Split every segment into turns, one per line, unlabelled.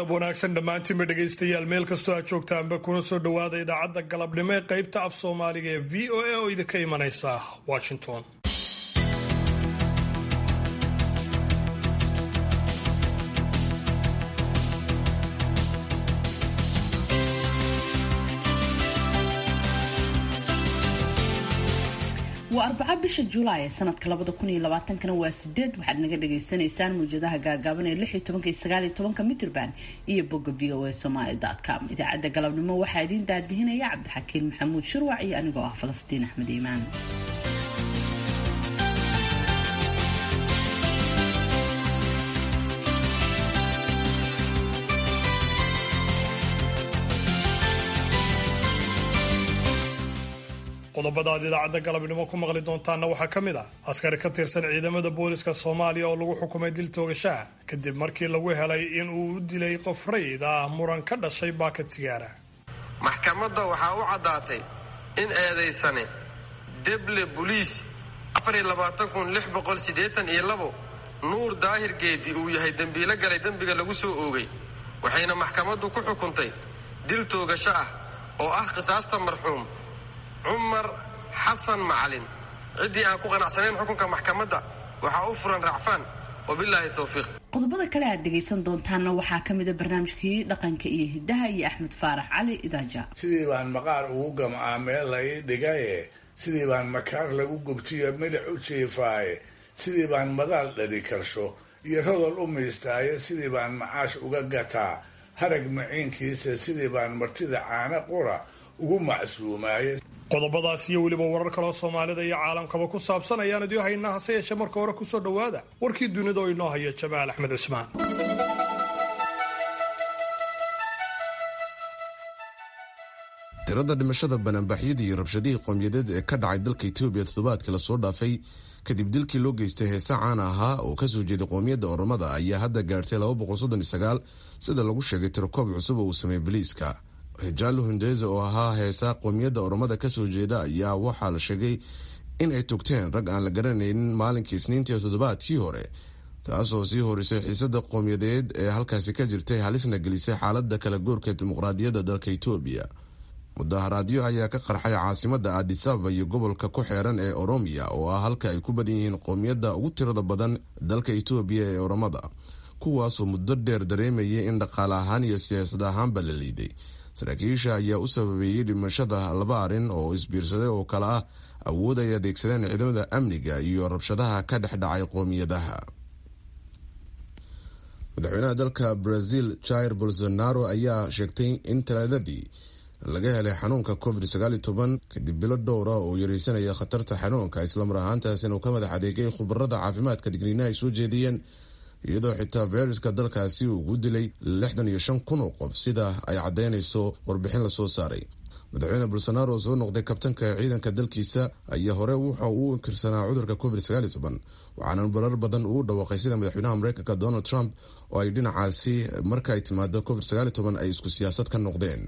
galab wanaagsan dhammaantiinba dhegaystayaal meel kastoo aad joogtaanba kuna soo dhowaada idaacadda galabnimo ee qaybta af soomaaliga ee v o a oo idinka imanaysa washington
waa arbaca bisha julaay ee sanadka labada kun iyo labaatankana waa sideed waxaad naga dhagaysanaysaan mawjadaha gaagaaban ee lix iyo tobanka iyo sagaal iyo tobanka mitrban iyo bogga v o a somaly com idaacadda galabnimo waxaa idiin daadihinaya cabdixakiin maxamuud shirwac iyo anigoo ah falastiin axmed iimaan
qodobada aad idaacadda galabnimo ku maqli doontaanna waxaa ka mid ah askari ka tirsan ciidamada booliska soomaaliya oo lagu xukumay dil toogashaha kadib markii lagu helay in uu u dilay qof rayid ah muran ka dhashay baakad sigaara
maxkamadda waxaa u caddaatay in eedaysane deble buliis nuur daahir geedi uu yahay dembiilo galay dembiga lagu soo oogay waxayna maxkamaddu ku xukuntay dil toogasho ah oo ah qisaasta marxuum cumar xasan macalin ciddii aan ku qanacsanayn xukunka maxkamadda waxaa u furan racfaan wabilaahi towfiiq
qodobada kale aad dhegaysan doontaanna waxaa ka mida barnaamijkii dhaqanka iyo hidaha iyo axmed faarax cali idaaja
sidii baan maqaar ugu gamcaa meel la ii dhigaye sidii baan makaar lagu gubtiyo midhac u jiifaaye sidii baan madaal dhali karsho iyo rodol u miistaaye sidii baan macaash uga gataa harag maciinkiisa sidii baan martida caana qura ugu macsuumaaye
qodobadaas iyo weliba warar kaloo soomaalida iyo caalamkaba ku saabsan ayaan idiin haynaa hase yeeshee marka hore kusoo dhowaada warkii dunida oo inoo haya jamaal axmed cusmaan
tirada dhimashada banaanbaxyadii iyo rabshadihii qoomyadeed ee ka dhacay dalka etoobiya toddobaadkii lasoo dhaafay kadib dilkii loo geystay heese caan ahaa oo kasoo jeeday qoomiyadda oromada ayaa hadda gaartay sida lagu sheegay tirokoob cusub oo uu sameeyey boliiska hijaalo hundeze oo ahaa heesa qoomiyadda oromada kasoo jeeda ayaa waxaa la sheegay in ay togteen rag aan la garanaynin maalinkii isniintii toddobaadkii hore taasoo sii horisay xiisada qowmiyadeed ee halkaasi ka jirtay halisna gelisay xaalada kala goorka dimuqraadiyadda dalka etoobiya mudaharaadyo ayaa ka qarxay caasimada adisababa iyo gobolka ku xeeran ee oromiya oo ah halka ay ku badan yihiin qowmiyadda ugu tirada badan dalka etoobiya ee oromada kuwaasoo muddo dheer dareemayay in dhaqaale ahaan iyo siyaasad ahaanba la liiday saraakiisha ayaa u sababeeyey dhimashada laba arrin oo isbiirsaday oo kale ah awood ay adeegsadeen ciidamada amniga iyo rabshadaha ka dhex dhacay qoomiyadaha madaxweynaha dalka brazil jair bolsonaro ayaa sheegtay in talaadadii laga helay xanuunka covid kadib bilo dhowra oo yareysanaya khatarta xanuunka islamar ahaantaasina uu ka madax adeegay khubarada caafimaadka digniina ay soo jeediyeen iyadoo xitaa fayruska dalkaasi uu ku dilay lixdan iyo shan kun oo qof sida ay caddeynayso warbixin lasoo saaray madaxweyne bolsonaro oo soo noqday kabtanka ciidanka dalkiisa ayaa hore waxa uu inkirsanaa cudurka covid waxaana barar badan uu dhawaaqay sida madaxweynaha mareykanka donald trump oo ay dhinacaasi marka ay timaado covid ay isku siyaasad ka noqdeen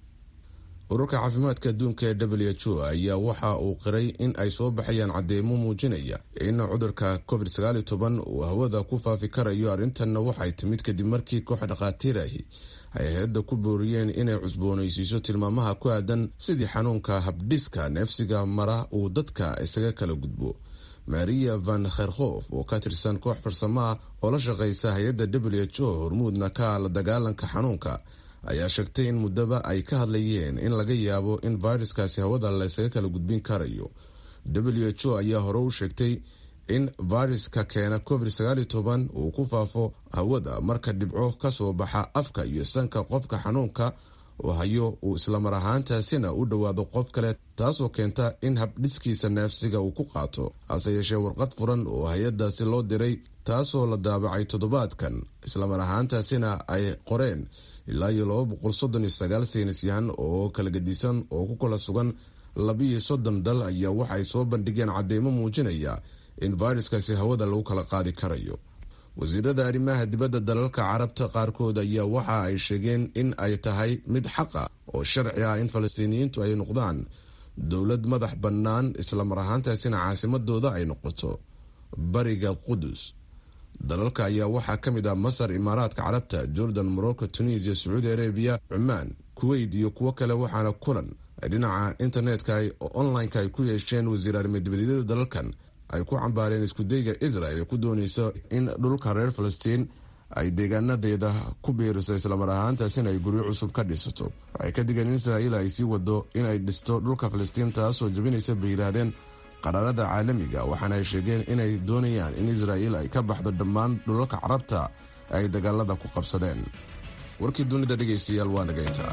ururka caafimaadka adduunka ee w h o ayaa waxa uu qiray in ay soo baxayaan cadeymo muujinaya in cudurka covid uu hawada ku faafi karayo arrintanna waxay timid kadib markii koox dhakhaatiir ahi ay hay-adda ku booriyeen inay cusboonaysiiso tilmaamaha ku aadan sidii xanuunka habdhiska neefsiga mara uu dadka isaga kala gudbo maria van kherkhof oo ka tirsan koox farsamo ah oo la shaqeysa hay-adda w h o hormuudna ka la dagaalanka xanuunka ayaa sheegtay in muddaba ay ka hadlayeen in laga yaabo in viruskaasi hawada laysaga kala gudbin karayo w h o ayaa hore u sheegtay in viruska keena covid uu ku faafo hawada marka dhibco kasoo baxa afka iyo sanka qofka xanuunka oo hayo uu islamar ahaantaasina u dhowaado qof kale taasoo keenta in habdhiskiisa neefsiga uu ku qaato hase yeeshee warqad furan oo hay-adaasi loo diray taasoo la daabacay toddobaadkan islamar ahaantaasina ay qoreen ilaa iyo laba boqol soddon iyo sagaal saynisyahan oo kala gedisan oo ku kala sugan labiiyo soddon dal ayaa waxaay soo bandhigeen cadeymo muujinaya in viruskaasi hawada lagu kala qaadi karayo wasiirada arrimaha dibadda dalalka carabta qaarkood ayaa waxa ay sheegeen in ay tahay mid xaqa oo sharci ah in falastiiniyiintu ay noqdaan dowlad madax bannaan islamar ahaantaasina caasimadooda ay noqoto bariga qudus dalalka ayaa waxaa ka mid ah masar imaaraadka carabta jordan morocco tunisia sacuudi arabiya cumaan kuweyt iyo kuwo kale waxaana kulan ay dhinaca internetka oo online-ka ay ku yeesheen wasiir arrimadibadiyada dalalkan ay ku cambaareen iskudayga israel ee ku dooneysa in dhulka reer falastiin ay deegaanadeeda ku biiriso islamar ahaantaasina ay guryo cusub ka dhisato waxay ka digeen in israa'iil ay sii wado inay dhisto dhulka falastiin taasoo jabinaysa bay yidhaahdeen qaraarada caalamiga waxaana ay sheegeen inay doonayaan in israa'iil ay ka baxdo dhammaan dhulalka carabta ay dagaalada ku qabsadeen warkii dunida dhegaystayaal waa dhagaynta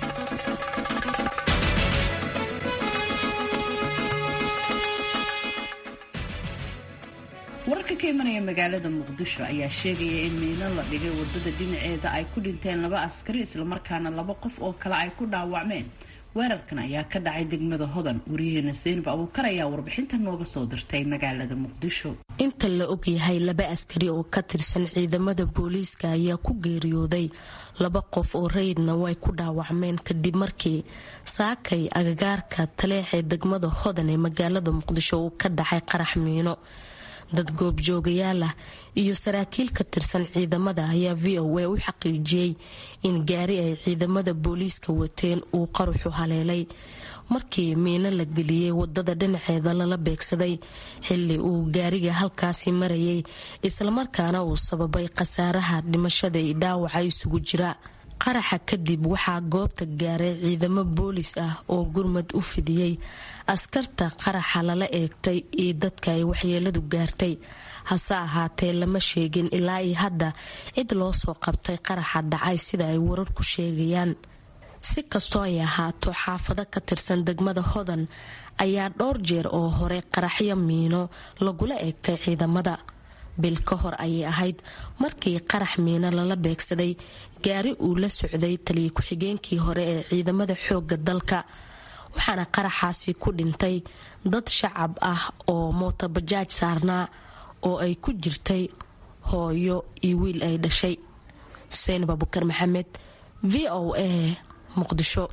wararka ka imanaya magaalada muqdisho ayaa sheegaya in miino la dhigay wadada dhinaceeda ay ku dhinteen laba askari islamarkaana laba qof oo kale ay ku dhaawacmeen weerarkan ayaa ka dhacay degmada hodan wariyaheena seynab abuukar ayaa warbixinta nooga soo dirtay magaalada muqdisho
inta la ogyahay laba askari oo ka tirsan ciidamada booliiska ayaa ku geeriyooday laba qof oo rayidna way ku dhaawacmeen kadib markii saakay agagaarka taleexee degmada hodan ee magaalada muqdisho uu ka dhacay qarax miino dad goobjoogayaal ah iyo saraakiil ka tirsan ciidamada ayaa v o a u xaqiijiyey in gaari ay ciidamada booliiska wateen uu qaruxu haleelay markii miino la geliyey wadada dhinaceeda lala beegsaday xili uu gaariga halkaasi marayay islamarkaana uu sababay khasaaraha dhimashada iyo dhaawaca isugu jira qaraxa kadib waxaa goobta gaaray ciidamo boolis ah oo gurmad u fidiyey askarta qaraxa lala eegtay iyo dadka ay waxyeeladu gaartay hase ahaatee lama sheegin ilaa iyo hadda cid loo soo qabtay qaraxa dhacay sida ay wararku sheegayaan si kastoo ay ahaato xaafado ka tirsan degmada hodan ayaa dhowr jeer oo hore qaraxyo miino lagula eegtay ciidamada bil ka hor ayay ahayd markii qarax miino lala beegsaday gaari uu la socday taliya ku-xigeenkii hore ee ciidamada xooga dalka waxaana qaraxaasi ku dhintay dad shacab ah oo mootobajaaj saarnaa oo ay ku jirtay hooyo iyo wiil ay dhashay xuseen babukar maxamed v o a muqdisho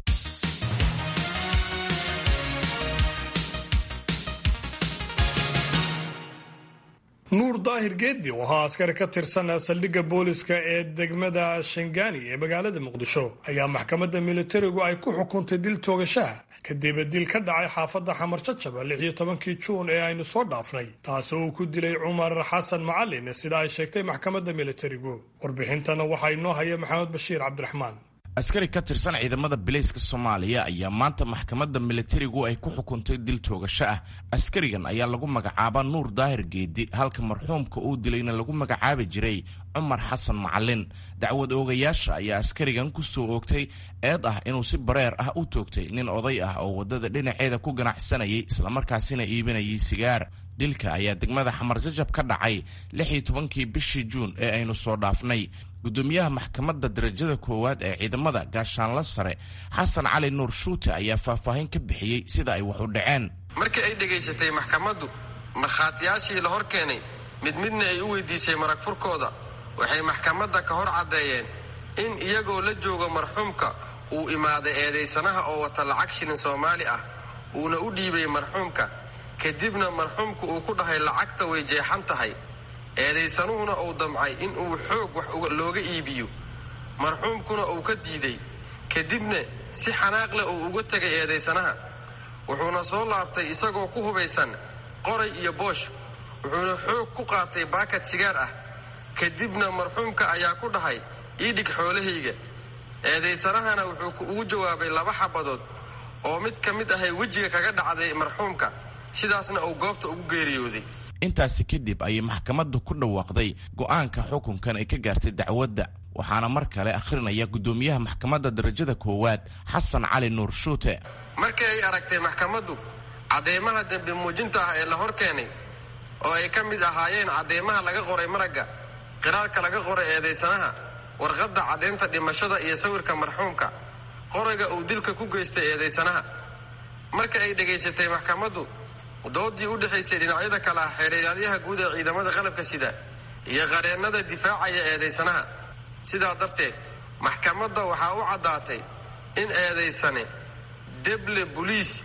nuur daahir geedi oo ahaa askari ka tirsan saldhigga booliska ee degmada shangaani ee magaalada muqdisho ayaa maxkamadda militarigu ay ku xukuntay dil toogashaha kadib dil ka dhacay xaafadda xamar jajaba lix iyo tobankii juun ee aynu soo dhaafnay taasi uu ku dilay cumar xasan macalin sida ay sheegtay maxkamadda militarigu warbixintana waxaa inoo haya maxamed bashiir cabdiraxmaan
askari ka tirsan ciidamada bilayska soomaaliya ayaa maanta maxkamadda militarigu ay ku xukuntay dil toogasho ah askarigan ayaa lagu magacaaba nuur daahir geedi halka marxuumka uu dilayna lagu magacaabi jiray cumar xasan macalin dacwad oogayaasha ayaa askarigan ku soo oogtay eed ah inuu si bareer ah u toogtay nin oday ah oo waddada dhinaceeda ku ganacsanayay islamarkaasina iibinayay sigaar dilka ayaa degmada xamarjajab ka dhacay lix iyo tobankii bishii juun ee aynu soo dhaafnay gudoomiyaha maxkamadda darajada koowaad ee ciidamada gaashaanla sare xasan cali nuur shuute ayaa faahfaahin ka bixiyey sida ay wax u dhaceen
markii ay dhegaysatay maxkamaddu markhaatiyaashii la hor keenay mid midna ay u weydiisay marag furkooda waxay maxkamadda ka hor caddeeyeen in iyagoo la joogo marxuumka uu imaaday eedaysanaha oo wata lacag shilin soomaali ah uuna u dhiibay marxuumka kadibna marxuumka uu ku dhahay lacagta way jeexan tahay eedaysanuhuna uu damcay in uu xoog wax looga iibiyo marxuumkuna uu ka diiday kadibna si xanaaq leh uu uga tegay eedaysanaha wuxuuna soo laabtay isagoo ku hubaysan qoray iyo boosh wuxuuna xoog ku qaatay baakad sigaar ah kadibna marxuumka ayaa ku dhahay ii dhig xoolahayga eedaysanahana wuxuu ugu jawaabay laba xabadood oo mid ka mid ahay wejiga kaga dhacday marxuumka sidaasna uu goobta ugu geeriyooday
intaasi kadib ayay maxkamaddu ku dhawaaqday go'aanka xukunkan ay ka gaartay dacwadda waxaana mar kale akhrinaya guddoomiyaha maxkamadda darajada koowaad xasan cali nuur shuute
markii ay aragtay maxkamaddu cadeymaha dembi muujinta ah ee la hor keenay oo ay ka mid ahaayeen cadeymaha laga qoray maragga qiraalka laga qoray eedaysanaha warqadda caddaynta dhimashada iyo sawirka marxuumka qorayga uu dilka ku geystay eedaysanaha marka ay dhegaysatay maxkamaddu doodii u dhexaysay dhinacyada kale ah xeereelaalyaha guud ee ciidamada qalabka sida iyo qareennada difaacaya eedaysanaha sidaa darteed maxkamadda waxaa u caddaatay in eedaysane deble boliis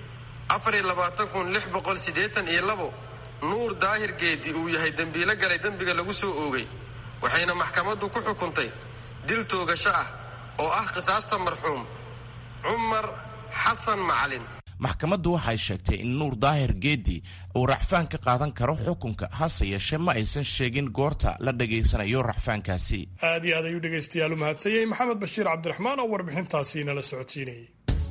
nuur daahir geedi uu yahay dembiilo galay dembiga lagu soo oogay waxayna maxkamaddu ku xukuntay dil toogasho ah oo ah qisaasta marxuum cumar xasan macalin
maxkamaddu waxay sheegtay in nuur daahir geedi uu racfaan ka qaadan karo xukunka hase yeeshee ma aysan sheegin goorta la dhegaysanayo racfaankaasi
aad iyo aad ayuu dhegaystayaal u mahadsanyay maxamed bashiir cabdiraxmaan oo warbixintaasi nala socodsiinayay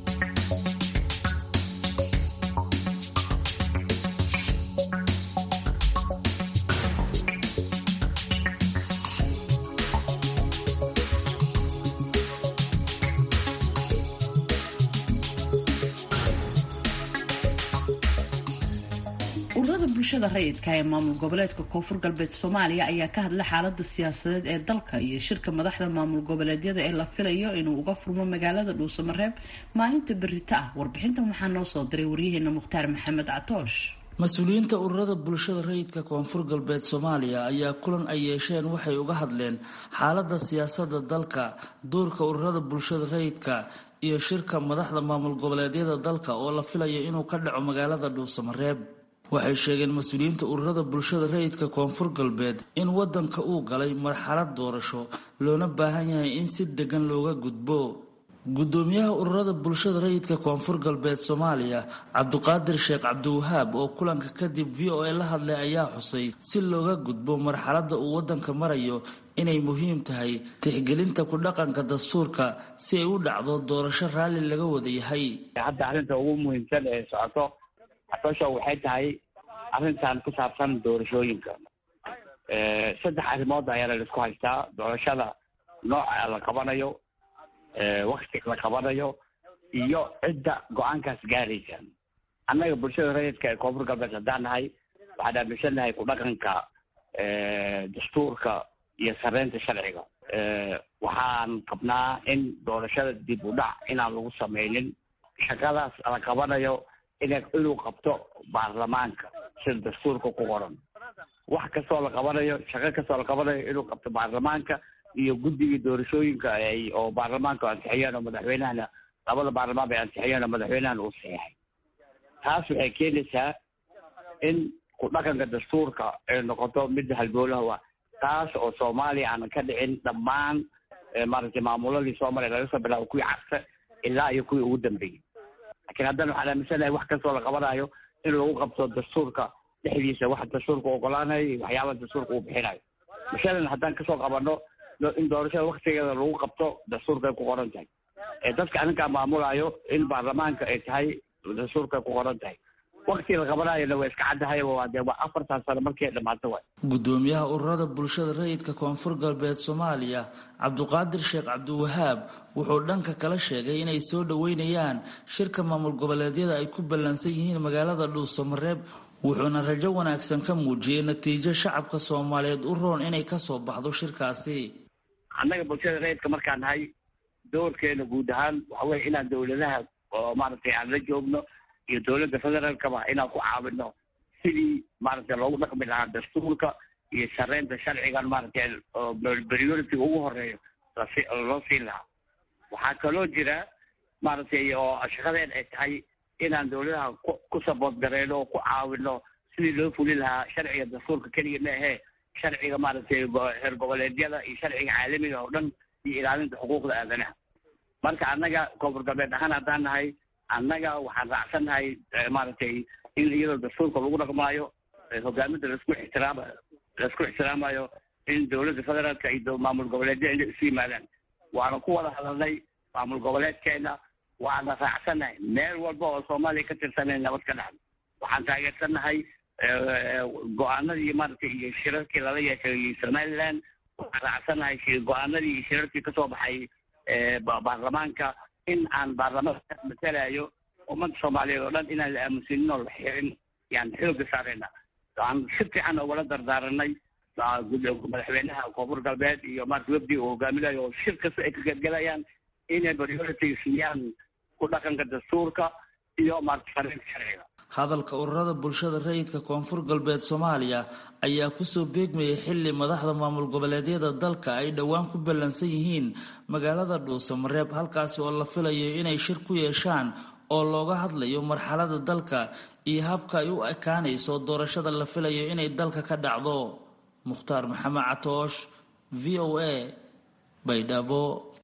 ururada bulshada rayidka ee maamul goboleedka koonfur galbeed soomaaliya ayaa ka hadlay xaalada siyaasadeed ee dalka iyo shirka madaxda maamul goboleedyada ee la filayo inuu uga furmo magaalada dhuusamareeb maalinta berita ah warbixintan waxaa noo soo diray waryaheena mukhtaar maxamed catoosh
mas-uuliyiinta ururada bulshada rayidka koonfur galbeed soomaaliya ayaa kulan ay yeesheen waxay uga hadleen xaalada siyaasada dalka doorka ururada bulshada rayidka iyo shirka madaxda maamul goboleedyada dalka oo la filayo inuu ka dhaco magaalada dhuusamareeb waxay sheegeen mas-uuliyiinta ururada bulshada rayidka koonfur galbeed in wadanka uu galay marxalad doorasho loona baahan yahay in si degan looga gudbo gudoomiyaha ururada bulshada rayidka koonfur galbeed soomaaliya cabdiqaadir sheekh cabdiwahaab oo kulanka kadib v o a la hadlay ayaa xusay si looga gudbo marxalada uu wadanka marayo inay muhiim tahay tixgelinta ku dhaqanka dastuurka si ay u dhacdo doorasho raalli laga wada yahay
hadda arrinta ugu muhiimsan ee socoto xatoosha waxay tahay arrintan ku saabsan doorashooyinka saddex arrimood ayaa la isku haystaa doorashada nooca la qabanayo waktiga la qabanayo iyo cidda go-aankaas gaaraysa annaga bulshada rayidka ee koonfur galbeed haddaan nahay waxaan aaminsannahay ku dhaqanka dastuurka iyo sareynta sharciga waxaan qabnaa in doorashada dib u dhac inaan lagu sameynin shaqadaas la qabanayo ina inuu qabto baarlamaanka sida dastuurka ku qoran wax kastoo la qabanayo shaqo kastoo la qabanayo inuu qabto baarlamaanka iyo guddiga doorashooyinka ay oo baarlamaanka ansixiyeen oo madaxweynahana labada baarlamaan bay ansixiyeen oo madaxweynahana uu saxeexay taas waxay keenaysaa in ku dhaqanka dastuurka ay noqoto midda halboolaha taas oo soomaaliya aanan ka dhicin dhammaan maaragtay maamuladii soomaaliya laga soo bilaabo kuwii cagsa ilaa iyo kuwii ugu dambeeyey lakiin haddana waxaan aaminsanahay wax kastoo la qabanayo in lagu qabto dastuurka dhexdiisa wax dastuurka ogolaanayo iyo waxyaaba dastuurka uu bixinayo masalan haddaan kasoo qabano in doorashada waktigeeda lagu qabto dastuurka ay ku qoran tahay ee dadka arrinkaa maamulayo in baarlamaanka ay tahay dastuurka ay ku qoran tahay wakti la qabanayona waa iska caddahay waa dee waa afartan sano markii ay dhamaato waay
gudoomiyaha ururada bulshada rayidka koonfur galbeed soomaaliya cabdiqaadir sheekh cabdiwahaab wuxuu dhanka kala sheegay inay soo dhaweynayaan shirka maamul goboleedyada ay ku ballansan yihiin magaalada dhuusamareeb wuxuuna rajo wanaagsan ka muujiyey natiijo shacabka soomaaliyeed u roon inay kasoo baxdo shirkaasi
annaga bulshada rayidka markaan nahay doorkeena guud ahaan waxa weye inaan dowladaha oo maaragtay aan la joogno iyo dowladda federaalkaba inaan ku caawino sidii maaragtay loogu dhaqmi lahaa dastuurka iyo shareynta sharcigan maaragtay priority ugu horeeyo lasi loo siin lahaa waxaa kaloo jira maaragtay oo shaqadeen ay tahay inaan dowladaha ku ku sabood gareyno oo ku caawino sidii loo fuli lahaa sharciga dastuurka keliya ma ahee sharciga maaragtay heer goboleedyada iyo sharciga caalamiga oo dhan iyo ilaalinta xuquuqda aadanaha marka annaga koonfur galbeed ahaan haddaan nahay annaga waxaan raacsannahay maaragtay in iyadoo dastuurka lagu dhaqmaayo hogaaminta laisku ixtiraamayo laisku ixtiraamayo in dowladda federaalka iyo maamul goboleedyada inay isu yimaadaan waana ku wada hadalnay maamul goboleedkeena waana raacsannahay meel walba oo soomaaliya ka tirsanay nabad ka dhacdo waxaan taageersannahay go-aanadii maaragtay iyo shirarkii lala yeeshay somaliland waxaan raacsannahay go-aanadii iyo shirarkii kasoo baxay baarlamaanka in aan baarlamaanka matalayo ummadda soomaaliyeed oo dhan inaan la aamunsinin oo la xirin yaan xooga saarayna aan si fiican ugala dardaaranay madaxweynaha koonfur galbeed iyo maarata webdi uu hogaaminayo oo shir kasta ay ka qaybgalayaan inay priority siiyaan ku dhaqanka dastuurka iyo maarata shareynta sharciga
hadalka ururada bulshada rayidka koonfur galbeed soomaaliya ayaa kusoo beegmayay xili madaxda maamul goboleedyada dalka ay dhowaan ku ballansan yihiin magaalada dhuusamareeb halkaasi oo la filayo inay shir ku yeeshaan oo looga hadlayo marxalada dalka iyo habka ay u ekaanayso doorashada la filayo inay dalka ka dhacdo mukhtaar maxamed catoosh v o a baydhabo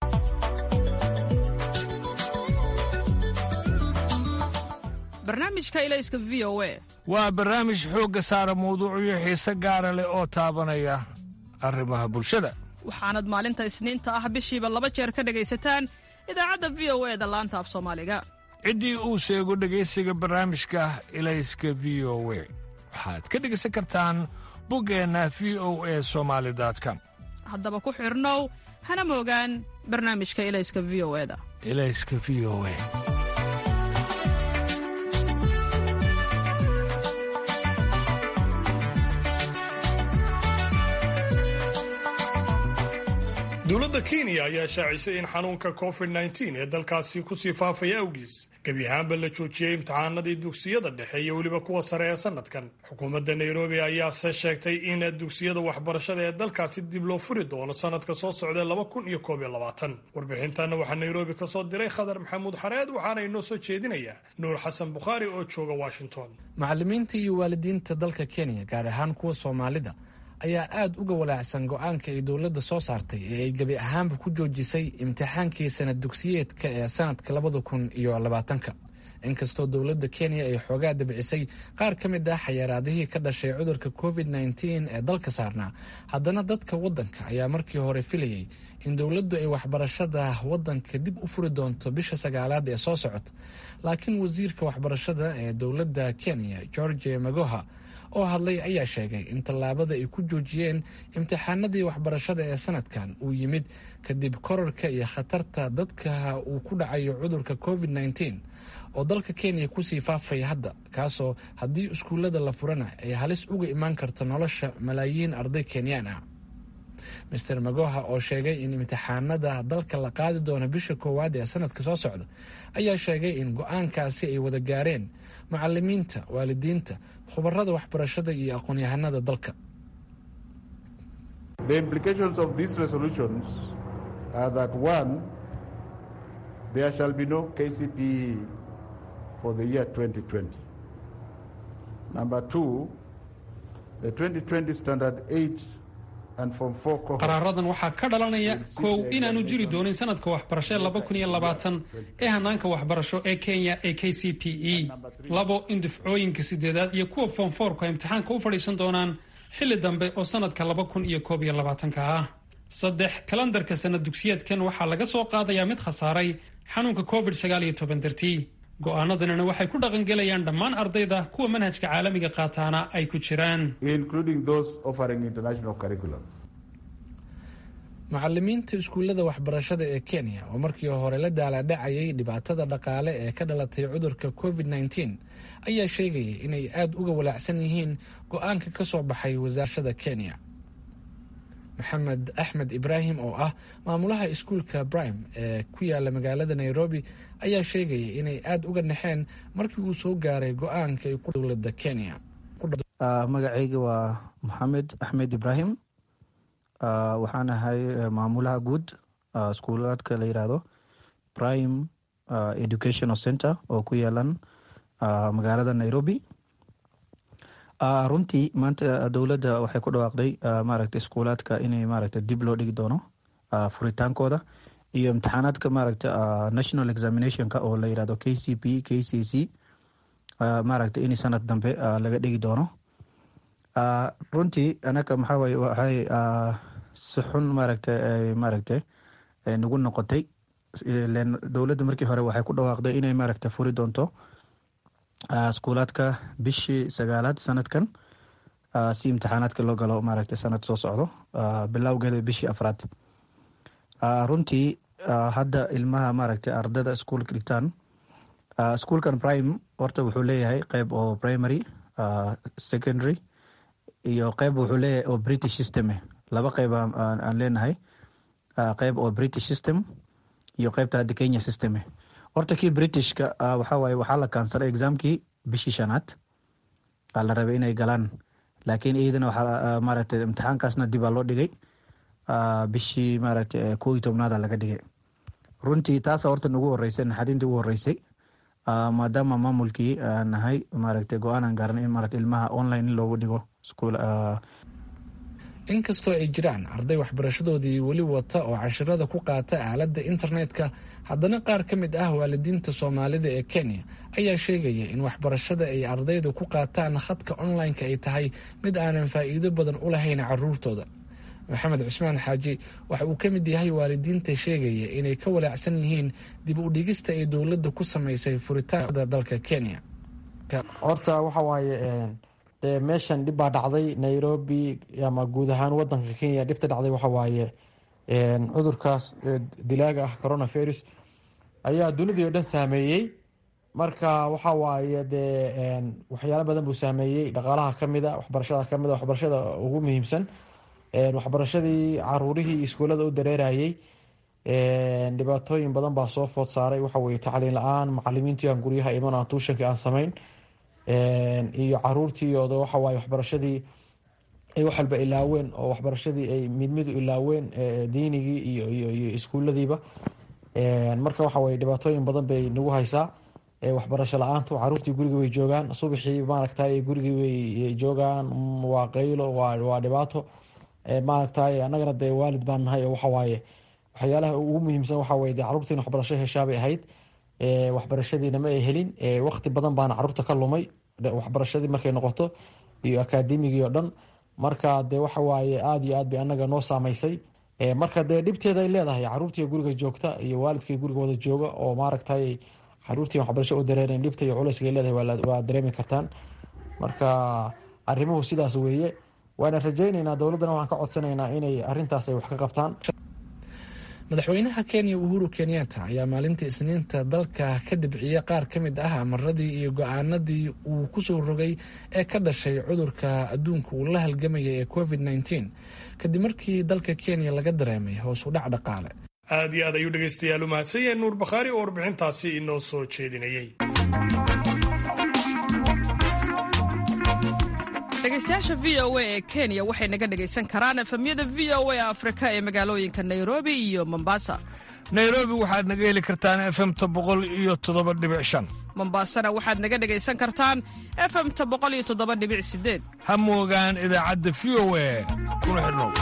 barnaamijka ilayska v o a
waa barnaamij xoogga saara mawduucyo xiise gaara leh oo taabanaya arrimaha bulshada
waxaanad maalinta isniinta ah bishiiba laba jeer ka dhegaysataan idaacadda v o e da laanta af soomaaliga
ciddii uu sheego dhegaysiga barnaamijka ilayska v o we waxaad ka dhegaysan kartaan buggeenna v o e somaali com
haddaba ku xidhnow hana moogaan barnaamijka ilayska v o eda
ilayska v o e
dowladda kenya ayaa shaacisay in xanuunka covid -19 ee dalkaasi kusii faafaya awgiis gebi ahaanba la joojiyey imtixaanadii dugsiyada dhexe iyo weliba kuwa sare ee sanadkan xukuumadda nairobi ayaase sheegtay in dugsiyada waxbarashada ee dalkaasi dib loo furi doono sanadka soo socdae laba kun iyo koob iyo labaatan warbixintanna waxaa nairobi ka soo diray khadar maxamuud xareed waxaana inoo soo jeedinaya nuur xasan bukhaari oo jooga washington
macallimiinta iyo waalidiinta dalka kenya gaar ahaan kuwa soomaalida ayaa aada uga walaacsan go-aanka ay dowladda soo saartay ee ay gebi ahaanba ku joojisay imtixaankii sanad dugsiyeedka ee sanadka labada kun iyo labaatanka inkastoo dowladda kenya ay xoogaa dabcisay qaar ka mid ah xayaraadihii ka dhashay cudurka covid nteen ee dalka saarnaa haddana dadka waddanka ayaa markii hore filayay in dowladdu ay waxbarashada waddanka dib u furi doonto bisha sagaalaad ee soo socota laakiin wasiirka waxbarashada ee dowladda kenya george magoha oo hadlay ayaa sheegay in tallaabada ay ku joojiyeen imtixaanadii waxbarashada ee sanadkan uu yimid kadib korarka iyo khatarta dadka uu ku dhacayo cudurka covid nteen oo dalka kenya kusii faafaya hadda kaasoo haddii iskuullada la furana ay halis uga imaan karto nolosha malaayiin arday kenyaan ah master magoha oo sheegay in imtixaanada dalka la qaadi doono bisha koowaad ee sanadka soo socda ayaa sheegay in go-aankaasi ay wada gaareen macalimiinta waalidiinta khubarada waxbarashada iyo aqoon-yahanada dalka
qaraaradan waxaa ka dhalanaya kow inaanu jiri doonin sanadka waxbarasho laba kun iyo labaatan ee hanaanka waxbarasho ee kenya ee k c p e labo in dufcooyinka sideedaad iyo kuwa foomfoorku ay imtixaanka u fadhiisan doonaan xilli dambe oo sanadka laba kun iyo koob iyo labaatanka ah saddex kalandarka sanad dugsiyeedkan waxaa laga soo qaadayaa mid khasaaray xanuunka covid sagaal iyo toban dartii go-aanadanina waxay ku dhaqangelayaan dhammaan ardayda kuwa manhajka caalamiga qaataana ay ku jiraan
macalimiinta iskuullada waxbarashada ee kenya oo markii hore la daalaadhacayay dhibaatada dhaqaale ee ka dhalatay cudurka covid nteen ayaa sheegaya inay aada uga walaacsan yihiin go-aanka ka soo baxay wasaarashada kenya maxamed axmed ibraahim oo ah maamulaha iskuulka brime ee ku yaala magaalada nairobi ayaa sheegaya inay aada uga naxeen markii uu soo gaaray go-aanka ay ku dowlada kenya
magacayga waa maxamed axmed ibraahim waxaan ahay maamulaha guud iskuulaadka la yiraahdo prime educational center oo ku yeelan magaalada nairobi runtii maanta dowladda waxay ku dhawaaqday maaragta iskuulaadka inay maaragta dib loo dhigi doono furitaankooda iyo imtixaanaadka maaragta national examinationka oo la yirahdo k c p k c c maaragta in sanad dambe laga dhigi doono runtii anaga maxaawaye waxay si xun maaragta maaragta nagu noqotay dowladda markii hore waxay ku dhawaaqday inay maaragta furi doonto iskuulaadka bishii sagaalaad sanadkan si imtixaanaadka loo galo maaragta sanad soo socdo bilowgeeda bishii afraad runtii hadda ilmaha maaragta ardada iskuolka dhigtaan iskuolkan prime horta wuxuu leeyahay qeyb oo primary secondary iyo qeyb wuxuu leeyahay oo british system laba qeyb aan leenahay qeyb oo british system iyo qeybta hadda kenya system horta kii britishka waxawaaye waxaa la kaansaray examkii bishii shanaad aa la rabay inay galaan laakiin iyadana waxaa maaragtay imtixaankaasna dibaa loo dhigay bishii maaragtay koo iyo tobnaada laga dhigay runtii taasa horta nagu horeysay naxariintii ugu horeysay maadaama maamulkii nahay maaragtay go-aan aan gaaran in maaragta ilmaha online in loogu dhigo iskuul
inkastoo ay jiraan arday waxbarashadoodii weli wata oo cashirada ku qaata aaladda internetka haddana qaar ka mid ah waalidiinta soomaalida ee kenya ayaa sheegaya in waxbarashada ay ardaydu ku qaataan khadka online-ka ay tahay mid aanan faa'iido badan u lahayn caruurtooda maxamed cusmaan xaaji waxa uu ka mid yahay waalidiinta sheegaya inay ka walaacsan yihiin dib u dhigista ay dowladda ku samaysay furitaanada dalka kenya
horta waxa waaye dee meeshan dhib baa dhacday nairobi ama guud ahaan wadanka kenya dhibta dhacday waxa waaye cudurkaas dilaaga ah coronavirus ayaa dunidii oo dhan saameeyey marka waxa waaye dee waxyaalo badan buu saameeyey dhaqaalaha kamida waxbarashada kamida waxbarashada ugu muhiimsan waxbarashadii caruurihii iskuullada u dareerayey dhibaatooyin badan baa soo food saaray waxa weye tacliin la-aan macalimiintii aan guryaha iman aan tuushankii aan samayn iyo caruurtii ooda waxawaaye waxbarashadii ay wax walba ilaaween oo waxbarashadii ay midmidu ilaaween diinigii iyo iyo iskuuladiiba marka waxa weye dhibaatooyin badan bay nagu haysaa waxbarasho la-aantu caruurtii guriga way joogaan subaxii maaragtay gurigii way joogaan waa qaylo waa dhibaato maaragtay annagana dee waalid baan nahay oo waxawaaye waxyaalaha ugu muhiimsan waxaweye de caruurtii in waxbarasho heshaabay ahayd waxbarashadiina ma ay helin waqti badan baana caruurta ka lumay waxbarashadii markay noqoto iyo akaademigii oo dhan marka dee waxa waaye aada iyo aad bay anaga noo saameysay marka dee dhibteeda ay leedahay caruurtii guriga joogta iyo waalidkii guriga wada jooga oo maaragtay caruurtii waxbarasho u dareerayn dhibta iyo culayska ay leedahay waa dareemi kartaan marka arrimuhu sidaas weeye waana rajayneynaa dowladdana waxaan ka codsanaynaa inay arrintaas ay wax ka qabtaan
madaxweynaha kenya uhuru kenyatta ayaa maalintii isniinta dalka ka dibciyey qaar ka mid ah amaradii iyo go-aanadii uu kusoo rogay ee ka dhashay cudurka adduunka uu la halgamaya ee covid nteen kadib markii dalka kenya laga dareemay hoos u dhac dhaqaale
aad iyo aad ayuu dhegaystayaal u mahadsan yahay nuur bakhaari oo warbixintaasi inoo soo jeedinayay
dhegaystayaasha v o a ee kenya waxay naga dhegaysan karaan efemyada v o a afrika ee magaalooyinka nairobi iyo mombasa
nairobi waxaad naga heli kartaan efemta boqol iyo toddoba dhibic shan
mombasana waxaad naga dhegaysan kartaan efemta boqol iyo toddoba dhibic sideed
ha moogaan idaacadda v o a kuna xidhnow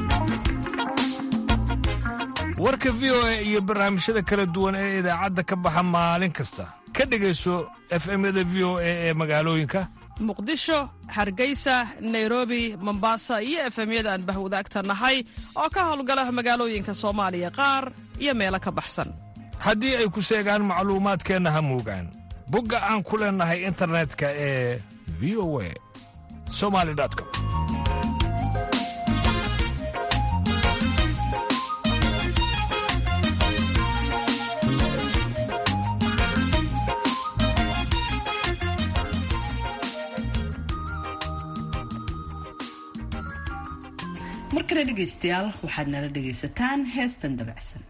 warka v o a iyo barnaamijyada kala duwan ee idaacadda ka baxa maalin kasta ka dhegayso efemyada v o a ee magaalooyinka
muqdisho hargeysa nairobi mombasa iyo efemyada aan bahwadaagta nahay oo ka howlgala magaalooyinka soomaaliya qaar iyo meelo ka baxsan
haddii ay ku seegaan macluumaadkeenna ha moogaan bogga aan ku leennahay internetka ee v o a somali com
mar kale dhegaystayaal waxaad nala dhegaysataan heestan dabacsan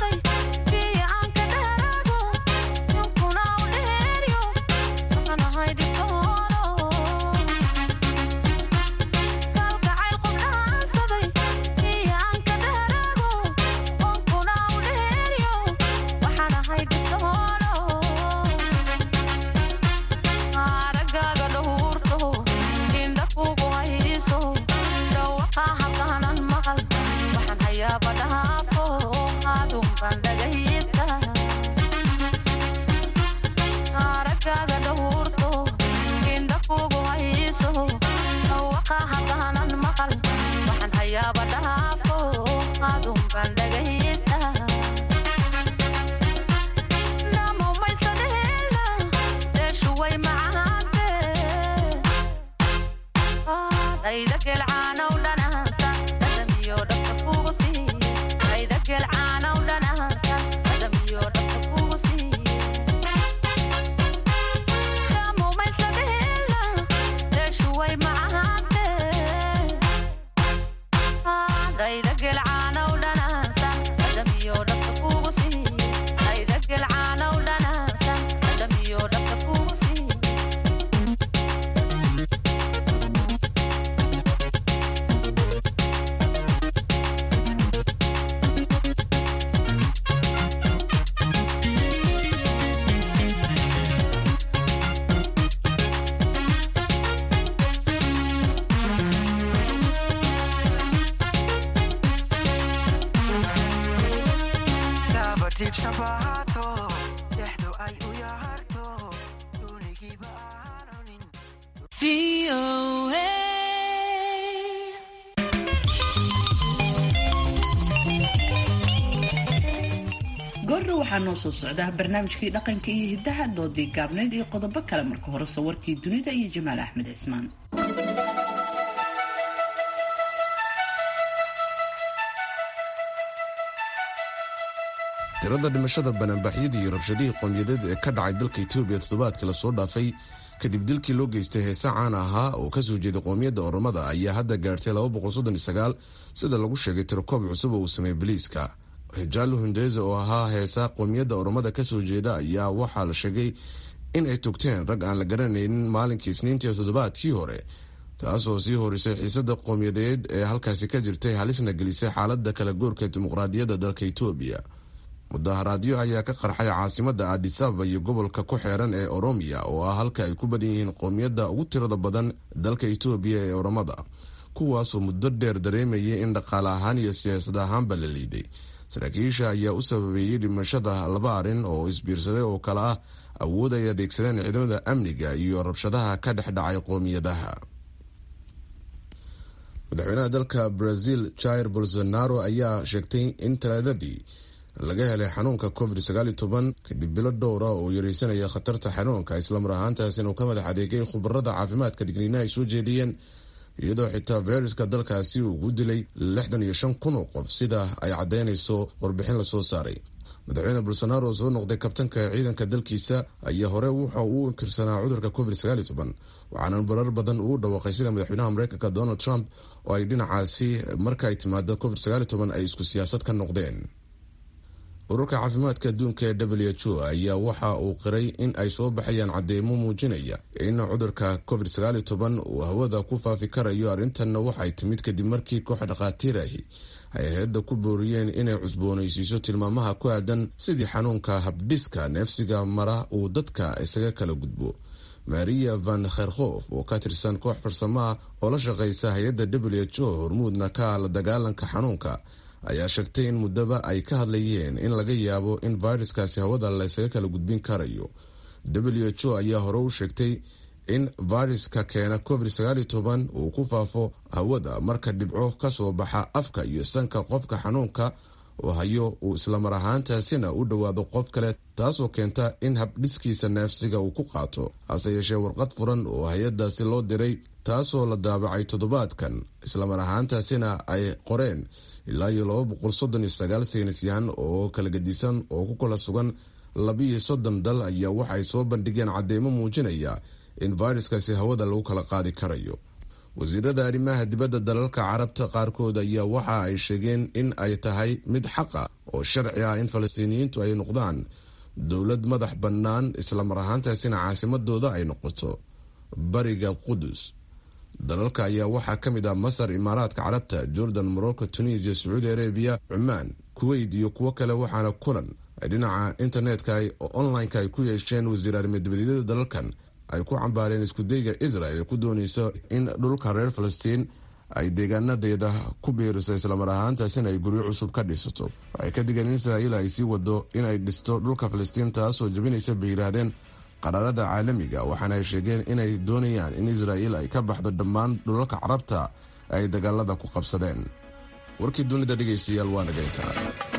Thank you.
goordha waxaa noo soo socdaa barnaamijkii dhaqanka iyo hiddaha doodii gaabneyd iyo qodobo kale marka hore sawarkii dunida iyo jamaal axmed cismaan
tirada dhimashada banaanbaxyadii iyo rabshadihii qoomyadeed ee ka dhacay dalka etoobiya toddobaadkii lasoo dhaafay kadib dilkii loo geystay heese caan ahaa oo kasoo jeeday qoomiyadda oromada ayaa hadda gaartay sida lagu sheegay tirakoob cusub oo uu sameeyey boliiska hijaalo hundeysa oo ahaa heesa qoomiyadda oromada kasoo jeeda ayaa waxaa la sheegay in ay togteen rag aan la garanaynin maalinkii isniintii toddobaadkii hore taasoo sii horisay xiisada qowmiyadeed ee halkaasi ka jirtay halisna gelisay xaalada kala goorka dimuqraadiyadda dalka etoobiya mudaharaadyo ayaa ka qarxay caasimada adisababa iyo gobolka ku xeeran ee oromiya oo ah halka ay ku badan yihiin qoomiyadda ugu tirada badan dalka etoobiya ee oromada kuwaasoo muddo dheer dareemayay in dhaqaale ahaan iyo siyaasad ahaanba la liiday saraakiisha ayaa u sababeeyey dhimashada laba arrin oo isbiirsaday oo kale ah awood ay adeegsadeen ciidamada amniga iyo rabshadaha ka dhex dhacay qoomiyadaha madaxweynaha dalka brazil jair bolsonaro ayaa sheegtay in talaadadii laga helay xanuunka covid kadib bilo dhowra oo yareysanaya khatarta xanuunka islamar ahaantaas inuu ka madax adeegay khubarada caafimaadka digniina ay soo jeediyeen iyadoo xitaa fayruska dalkaasi uu ugu dilay lixdan iyo shan kun oo qof sida ay caddeynayso warbixin lasoo saaray madaxweyne bolsonaro oo soo noqday kabtanka ciidanka dalkiisa ayaa hore waxa uu inkirsanaa cudurka covid waxaana barar badan uu dhawaaqay sida madaxweynaha mareykanka donald trump oo ay dhinacaasi marka ay timaado covid ay isku siyaasad ka noqdeen ururka caafimaadka adduunka ee w h o ayaa waxa uu qiray in ay soo baxayaan cadeymo muujinaya in cudurka covid uu hawada ku faafi karayo arrintanna waxay timid kadib markii koox dhakhaatiir ahi ay hay-adda ku booriyeen inay cusboonaysiiso tilmaamaha ku aadan sidii xanuunka habdhiska neefsiga mara uu dadka isaga kala gudbo maria van kherkhof oo ka tirsan koox farsamaha oo la shaqeysa hay-adda w h o hormuudna ka la dagaalanka xanuunka ayaa sheegtay in muddaba ay ka hadlayeen in laga yaabo in viruskaasi hawada laysaga kala gudbin karayo w h o ayaa hore u sheegtay in viruska keena covid uu ku faafo hawada marka dhibco kasoo baxa afka iyo sanka qofka xanuunka oo hayo uu islamar ahaantaasina u dhowaado qof kale taasoo keenta in habdhiskiisa neefsiga uu ku qaato hase yeeshee warqad furan oo hay-adaasi loo diray taasoo la daabacay toddobaadkan islamar ahaantaasina ay qoreen ilaa iyo laba boqol soddon iyo sagaal saynisyahan oo kala gedisan oo ku kala sugan labiiyo soddon dal ayaa waxaay soo bandhigeen cadeymo muujinaya in viruskaasi hawada lagu kala qaadi karayo wasiirada arrimaha dibadda dalalka carabta qaarkood ayaa waxa ay sheegeen in ay tahay mid xaqa oo sharci ah in falastiiniyiintu ay noqdaan dowlad madax bannaan islamar ahaantaasina caasimadooda ay noqoto bariga qudus dalalka ayaa waxaa ka mid ah masar imaaraadka carabta jordan morocco tunisia sacuudi arabiya cumaan kuweyt iyo kuwo kale waxaana kulan ay dhinaca internetka oo online-ka ay ku yeesheen wasiir arrimadibadiyada dalalkan ay ku cambaareen iskudayga israel ku dooneyso in dhulka reer falastiin ay deegaanadeeda ku biiriso islamar ahaantaasina ay guryo cusub ka dhisato waxay ka digeen in israa'iil ay sii wado inay dhisto dhulka falastiin taasoo jabinaysa bay yidhaahdeen qaraarada caalamiga waxaana ay sheegeen inay doonayaan in israa'iil ay ka baxdo dhammaan dhulalka carabta ay dagaalada ku qabsadeen warkii dunida dhegaystayaal waa naga intaa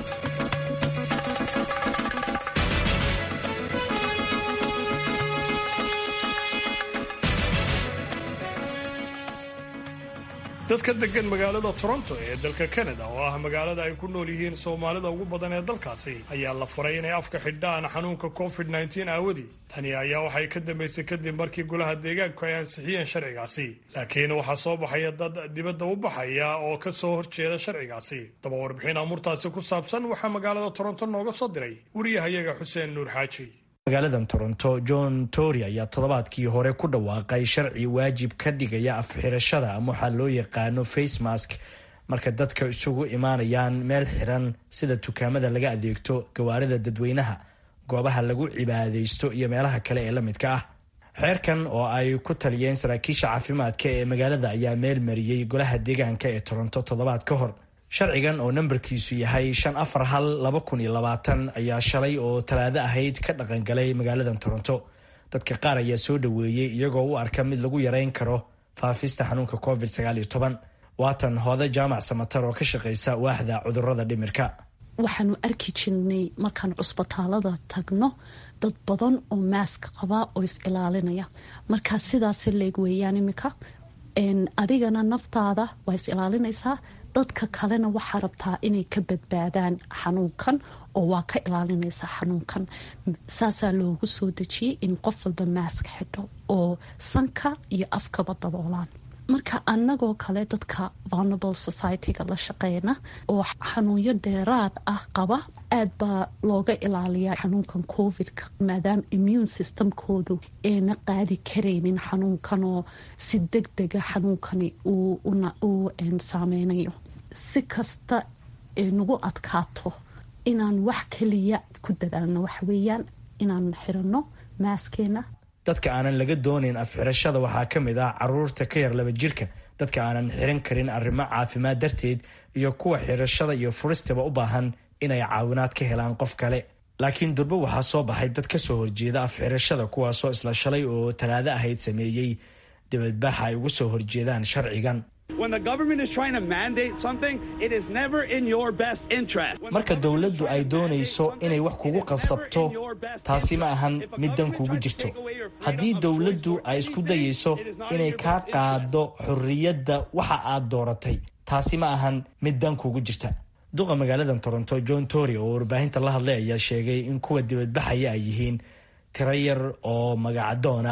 dadka degan magaalada toronto ee dalka canada oo ah magaalada ay ku nool yihiin soomaalida ugu badan ee dalkaasi ayaa la faray inay afka xidhaan xanuunka covid nteen aawadii tani ayaa waxay ka dambaysay kadib markii golaha deegaanku ay ansixiyeen sharcigaasi laakiin waxaa soo baxaya dad dibadda u baxaya oo ka soo horjeeda sharcigaasi daba warbixin amurtaasi ku saabsan waxaa magaalada toronto nooga soo diray wariyahayaga xuseen nuur xaaji
magaaladan toronto john tory ayaa toddobaadkii hore ku dhawaaqay sharci waajib ka dhigaya afxirashada ama waxaa loo yaqaano face mask marka dadka isugu imaanayaan meel xiran sida dukaamada laga adeegto gawaarida dadweynaha goobaha lagu cibaadaysto iyo meelaha kale ee la midka ah xeerkan oo ay ku taliyeen saraakiisha caafimaadka ee magaalada ayaa meel mariyey golaha deegaanka ee toronto toddobaad ka hor sharcigan oo nambarkiisu yahay shan afar hal laba kun iyo labaatan ayaa shalay oo talaado ahayd ka dhaqangalay magaaladan toronto dadka qaar ayaa soo dhoweeyey iyagoo u arka mid lagu yareyn karo faafista xanuunka covid sagaal iyo toban waatan hooda jaamac samatar oo ka shaqeysa waaxda cudurada dhimirka
waxaanu arki jirnay markaan cusbitaalada tagno dad badan oo maask qabaa oo is ilaalinaya markaa sidaas leeg weeyaan imika adigana naftaada waa is ilaalinaysaa dadka kalena waxaa rabtaa inay ka badbaadaan xanuunkan oo waa ka ilaalinaysaa xanuunkan saasaa loogu soo dejiyey in qof walba maask xidho oo sanka iyo afkaba daboolaan marka anagoo kale dadka vulnerable society-ga la shaqeyna oo xanuunyo dheeraad ah qaba aad baa looga ilaaliyaa xanuunkan covid-ka maadaama immune systemkoodu ayna qaadi karaynin xanuunkan oo si deg dega xanuunkani uu saameynayo si kasta ee nagu adkaato inaan wax kaliya ku dadaalno waxweeyaan inaan xirano maaskeena
dadka aanan laga doonayn afxirashada waxaa ka mid ah caruurta ka yar laba jirka dadka aanan xiran karin arrimo caafimaad darteed iyo kuwa xirashada iyo furistaba u baahan inay caawinaad ka helaan qof kale laakiin durbo waxaa soo baxay dad ka soo horjeeda afxirashada kuwaasoo isla shalay oo talaado ahayd sameeyey dibadbaxa ay ugu soo horjeedaan sharcigan marka dowladdu ay doonayso inay wax kugu qasabto taasi ma ahan mid dan kugu jirto haddii dowladdu ay isku dayayso inay kaa qaado xorriyadda waxa aad dooratay taasi ma ahan mid dan kugu jirta duqa magaaladan toronto john tory oo warbaahinta la hadlay ayaa sheegay in kuwa dibadbaxaya ay yihiin tiro yar oo magacadoona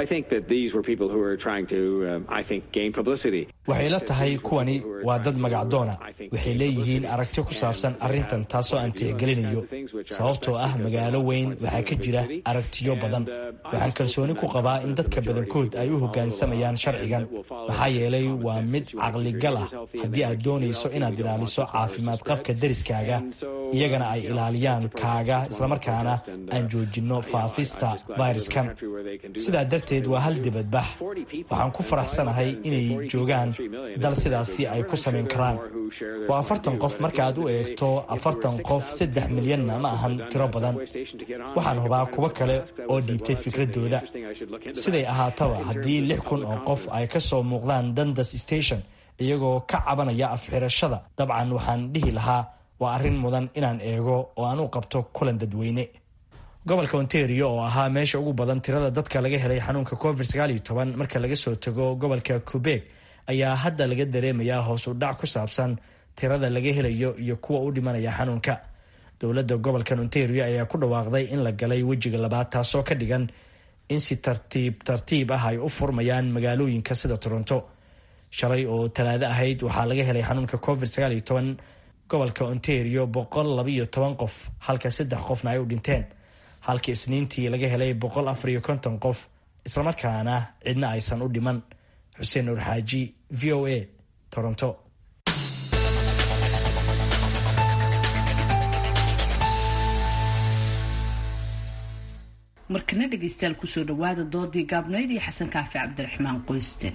waxay la tahay kuwani waa dad magacdoona waxay leeyihiin aragti ku saabsan arrintan taasoo aan tixgelinayo sababtoo ah magaalo weyn waxaa ka jira aragtiyo badan waxaan kalsooni ku qabaa in dadka badankood ay u hoggaansamayaan sharcigan maxaa yeelay waa mid caqligal ah haddii aad doonayso inaad ilaaliso caafimaad qabka deriskaaga iyagana ay ilaaliyaan kaaga islamarkaana aan joojinno faafista fayraskan sidaa darteed waa hal dibadbax waxaan ku faraxsanahay inay joogaan dal sidaasi ay ku samayn karaan waa afartan qof markaaad u eegto afartan qof saddex milyanna ma ahan tiro badan waxaan hubaa kuwo kale oo dhiibtay fikradooda siday ahaataba haddii lix kun oo qof ay ka soo muuqdaan dandas station iyagoo ka cabanaya afxirashada dabcan waxaan dhihi lahaa waa arrin mudan inaan eego oo aan u qabto kulan dadweyne gobolka ontario oo ahaa meesha ugu badan tirada dadka laga helay xanuunka covid marka laga soo tago gobolka quebeg ayaa hadda laga dareemayaa hoos u dhac ku saabsan tirada laga helayo iyo kuwa u dhimanaya xanuunka dowladda gobolkan ontario ayaa ku dhawaaqday in la galay wejiga labaad taasoo ka dhigan in si tartiib tartiib ah ay u furmayaan magaalooyinka sida toronto shalay oo talaado ahayd waxaa laga helay xanuunka covid gobolka ontario boqol labaiyo toban qof halka saddex qofna ay u dhinteen halka isniintii laga helay boqol afar iyo konton qof islamarkaana cidna aysan u dhiman xuseen nuur xaaji v o a toronto
markana dhegaystayaal kusoo dhawaada doodii gaabnayd iyo xasan kaafi cabdiraxmaan qoyste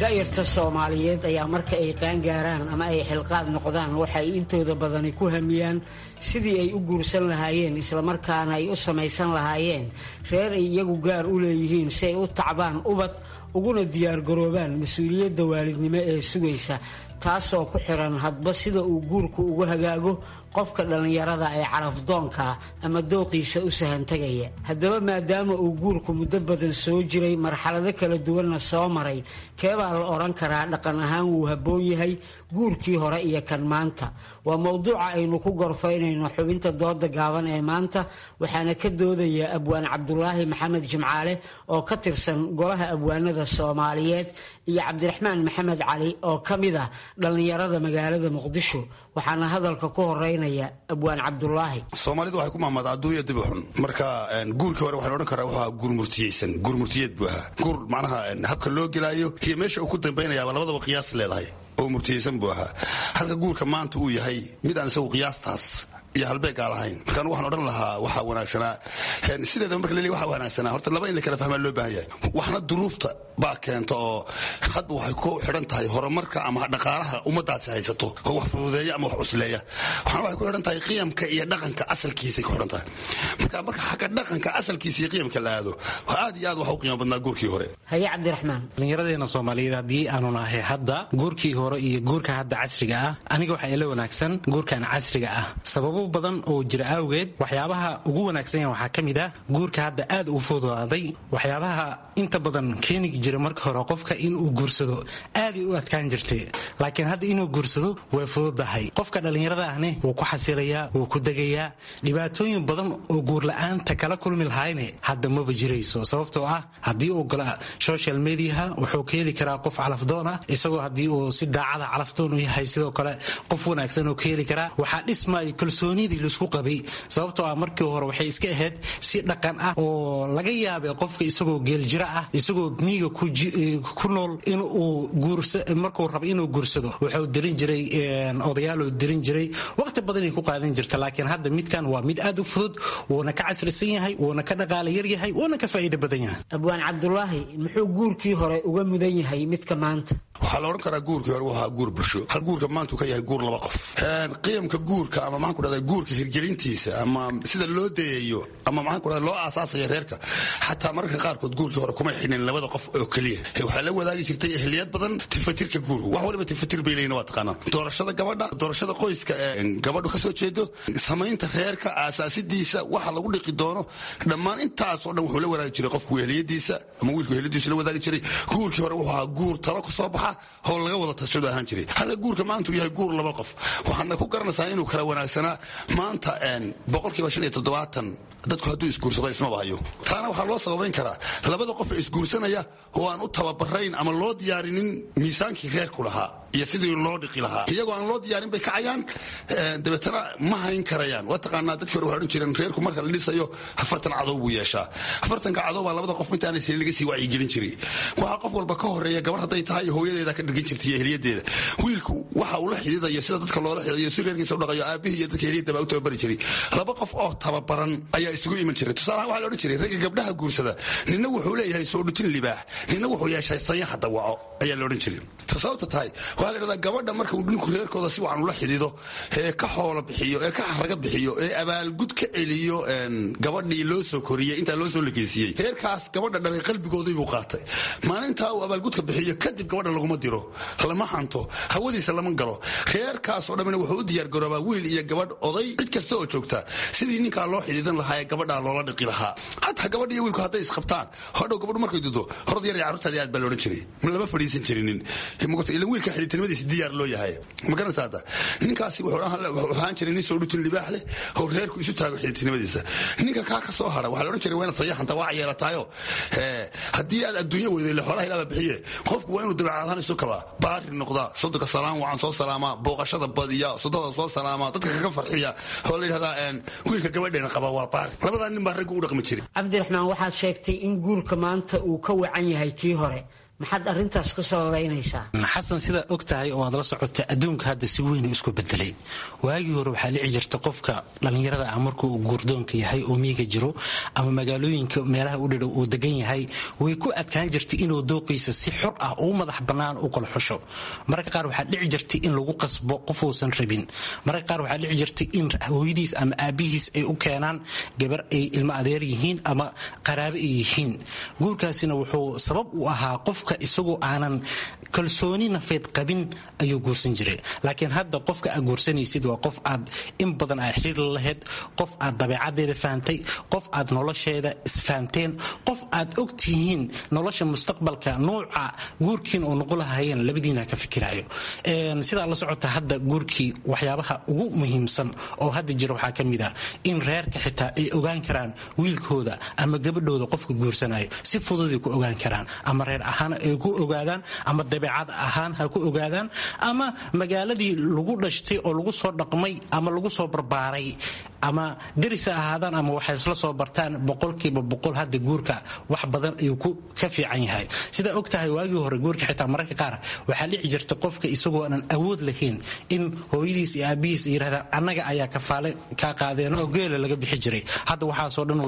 da'yarta soomaaliyeed ayaa marka ay qaangaaraan ama ay xilqaad noqdaan waxay intooda badani ku hamiyaan sidii ay u guursan lahaayeen islamarkaana ay u samaysan lahaayeen reer ay iyagu gaar u leeyihiin si ay u tacbaan ubad uguna diyaargaroobaan mas-uuliyadda waalidnimo ee sugaysa taasoo ku xiran hadba sida uu guurku ugu hagaago qofka dhallinyarada ee carafdoonka ama dooqiisa u sahantagaya haddaba maadaama uu guurku muddo badan soo jiray marxalado kala duwanna soo maray keebaa la odhan karaa dhaqan ahaan wuu habboon yahay guurkii hore iyo kan maanta waa mowduuca aynu ku gorfaynayno xubinta dooda gaaban ee maanta waxaana ka doodaya abwaan cabdulaahi maxamed jimcaale oo ka tirsan golaha abwaanada soomaaliyeed iyo cabdiraxmaan maxamed cali oo ka mid ah dhallinyarada magaalada muqdisho waxaana hadalka ku horeynaya abwaan cabdulaahi
soomaalidu waxay ku mahmada adduunya dibi xun marka guurkii hore waxaa la odhan karaa wuxuu guur murtiyeysan guur murtiyeed buu ahaa guur macnaha habka loo gelaayo iyo meesha uu ku dambaynayaaba labadaba qiyaas leedahay oo murtiyeysan buu ahaa halka guurka maanta uu yahay mid aan isagu qiyaastaas iyo halbeegaa lahayn markaan waxaan odhan lahaa waxaa wanaagsanaa sideedaba marka laleeyahy waxaa wanaagsanaa horta laba in la kala fahmaa loo baahan yahay waxna duruufta baa keenta oo hadba waxay ku xidhan tahay horumarka ama dhaqaalaha ummadaasi haysato oo wax fududeeya ama wax cusleeya waxna waxay ku xidhan tahay qiyamka iyo dhaqanka asalkiisay ku xidhan tahay marka marka xagga dhaqanka asalkiisa iyo qiyamka la aado aad iyo aad waxa u qiimo badnaa guurkii hore
haye cabdiraxmaan
dhallinyaradeena soomaaliyeed haddii aanu nahay hadda guurkii hore iyo guurka hadda casriga ah aniga waxaa ila wanaagsan guurkan casriga ah sababo badan oo jira awgeed waxyaabaha ugu wanaagsan yahan waxaa ka mid ah guurka hadda aad u fududaaday waxyaabaha inta badan keeni jira marka hore qofka inuu guursado aaday u adkaan jirtay laakiin hadda inuu guursado way fududahay qofka dhallinyarada ahne wuu ku xasilayaa wuu ku degayaa dhibaatooyin badan oo guurla-aanta kala kulmi lahayne hadda maba jirayso sababtoo ah haddii uu gala social mediaha wuxuu ka heli karaa qof calafdoon ah isagoo haddii uu si daacada calafdoon u yahay sidoo kale qof wanaagsan uu ka heli karaa waxaa dhismaya kalsoonidii laisku qabay sababtoo ah markii hore waxay iska ahayd si dhaqan ah oo laga yaabay qofka isagoo geeljira ah isagoo miiga ku nool inuu markuu rabo inuu guursado wuxuu dirin jiray odayaaluu dirin jiray waqti badanay ku qaadan jirta laakiin hadda midkan waa mid aad u fudud wuuna ka casrisan yahay wuuna ka dhaqaala yar yahay wuuna ka faa'iido badan yahay
abwaan cabdulaahi muxuu guurkii hore uga mudan yahay midka maanta
waxaa la odhan karaa guurkii hore waa guur bulsho hal guurka maanta uu ka yahay guur laba qof qiyamka guurka ama maxaan ku dhahdaa guurka hirgelintiisa ama sida loo dayayo ama maxaan ku dhahdaa loo aasaasaya reerka xataa mararka qaarkood guurkii hore kuma xidhin labada qof oo keliya waxaa la wadaagi jirtay ehliyad badan tifatirka guurka wax waliba tifatir bay leeyihin waa taqaanaa doorashada gabadha doorashada qoyska ee gabadhu kasoo jeedo samaynta reerka aasaasidiisa waxa lagu dhiqi doono dhammaan intaasoo dhan wuxuu la wadaagi jiray qofku ehliyadiisa ama wiilku ehliyadiisa la wadaagi jiray guurkii hore wuxuu ahaa guur talo ku soo baxa oo laga wada tashado ahaan jiray halka guurka maanta uu yahay guur laba qof waxaadna ku garanaysaa inuu kala wanaagsanaa maanta boqolkiiba shan iyo toddobaatan dadku hadduu isguursado ismaba hayo taana waxaa loo sababayn karaa labada qof ee isguursanaya oo aan u tababarayn ama loo diyaarinin miisaankii reerku lahaa iyo sidii loo dhiqi lahaa iyagoo aan loo diyaarin bay kacayaan dabeetana ma hayn karayaan waa taqaanaa dadkii hore waxay odhan jireen reerku marka la dhisayo afartan cadow buu yeeshaa afartanka cadow baa labada qof intaanay sii laga sii wacyigelin jiray waxaa qof walba ka horeeya gabar hadday tahay hooyadeeda ka dhirgin jirtay iyo heliyadeeda wiilku waxa uu la xididayo sida dadka loola xididayo si reerkiisa u dhaqayo aabihii iyo dadka heliyada baa u tababari jiray laba qof oo tababaran ayaa isugu iman jiray tusaalahaan waxaa la odhan jiray ragga gabdhaha guursada nina wuxuu leeyahay soo dhutin libaax nina wuxuu yeeshay sayaxa dawaco ayaa la odhan jiray sababta tahay waxaa la dhahdaa gabadha marka uu dhinku reerkooda si wacan ula xidido ee ka xoolo bixiyo ee ka xaraga bixiyo ee abaalgud ka celiyo gabadhii loo soo koriyey intaa loo soo lekeysiiyey reerkaas gabadha dhalay qalbigoodii buu qaatay maalintaa uu abaalgudka bixiyo kadib gabadha laguma diro lama hanto hawadiisa lama galo reerkaasoo dhammina wuxuu u diyaargaroobaa wiil iyo gabadh oday cid kasta oo joogta sidii ninkaa loo xidiidan lahaa ee gabadhaa loola dhiqi lahaa hataa gabadh iyo wiilku hadday isqabtaan hodhow gabadhu markay dudo horod yar iyo carruurtaadii aad baa loodhan jiray lama fadhiisan jirinin ila wiilka xidhiidnimadiisa diyaar loo yahay ma garanaysa hadda ninkaasi wuxuu ahaan jiray nin soo dhutin libaax leh oo reerku isu taago xidhiidnimadiisa ninka kaa ka soo hara waxaa la odhan jiray waa inaad sayaxanta waa yeelataayo haddii aad adduunya weyday le xoolaha ilaaba bixiye qofku waa inuu dabeecadahaan isu kabaa baari noqdaa sodonka salaam wacan soo salaamaa booqashada badiya sodada soo salaamaa dadka kaga farxiya oo la yidhahdaa wiilka gabadheena qaba waa baari labadaa nin baa raggu u dhaqmi jiray
cabdiraxmaan waxaad sheegtay in guurka maanta uu ka wacan yahay kii hore maxaad arrintaas ku sababaynaysaa
xasan sidaa og tahay oo aad la socota adduunka hadda si weyn isku bedelay waagii hore waxaa dhici jirta qofka dhallinyarada ah markuu guurdoonka yahay oo miiga jiro ama magaalooyinka meelaha u dhidhow uu degan yahay way ku adkaan jirtay inuu dooqiisa si xor ah oo madax bannaan u kala xusho mararka qaar waxaa dhici jirtay in lagu qasbo qof uusan rabin mararka qaar waxaa dhici jirtay in hooyadiis ama aabihiis ay u keenaan gabar ay ilmo adeer yihiin ama qaraabo ay yihiin guurkaasina wuxuu sabab u ahaa qofka isagoo aanan kalsooni nafeed qabin ayuu guursan jiray laakiin hadda qofka aad guursanaysid waa qof aad in badan aa xiriir la lahayd qof aad dabeecadeeda fahamtay qof aad nolosheeda isfahamteen qof aad og tihiin nolosha mustaqbalka nuuca guurkiin oo noqo lahayeen labadiina ka fikirayo sidaa la socota hadda guurkii waxyaabaha ugu muhiimsan oo hadda jira waxaa ka mid ah in reerka xitaa ay ogaan karaan wiilkooda ama gabadhooda qofka guursanayo si fududay ku ogaan karaan ama reer ahaan ay ku ogaadaan ama dabeecad ahaan ha ku ogaadaan ama magaaladii lagu dhashtay oo lagu soo dhaqmay ama lagu soo barbaaray ama derisa ahaadaan ama waxay isla soo bartaan boqolkiiba boqol hadda guurka wax badan ayuu ka fiican yahay sidaa og tahay waagii hore guurka xitaa mararka qaar waxaa dhici jirta qofka isagoo aanan awood lahayn in hooyadiis iyo aabihiis ay yirahdaan annaga ayaa kafaale kaa qaadeen oo geela laga bixi jiray hadda waxaasoo dhan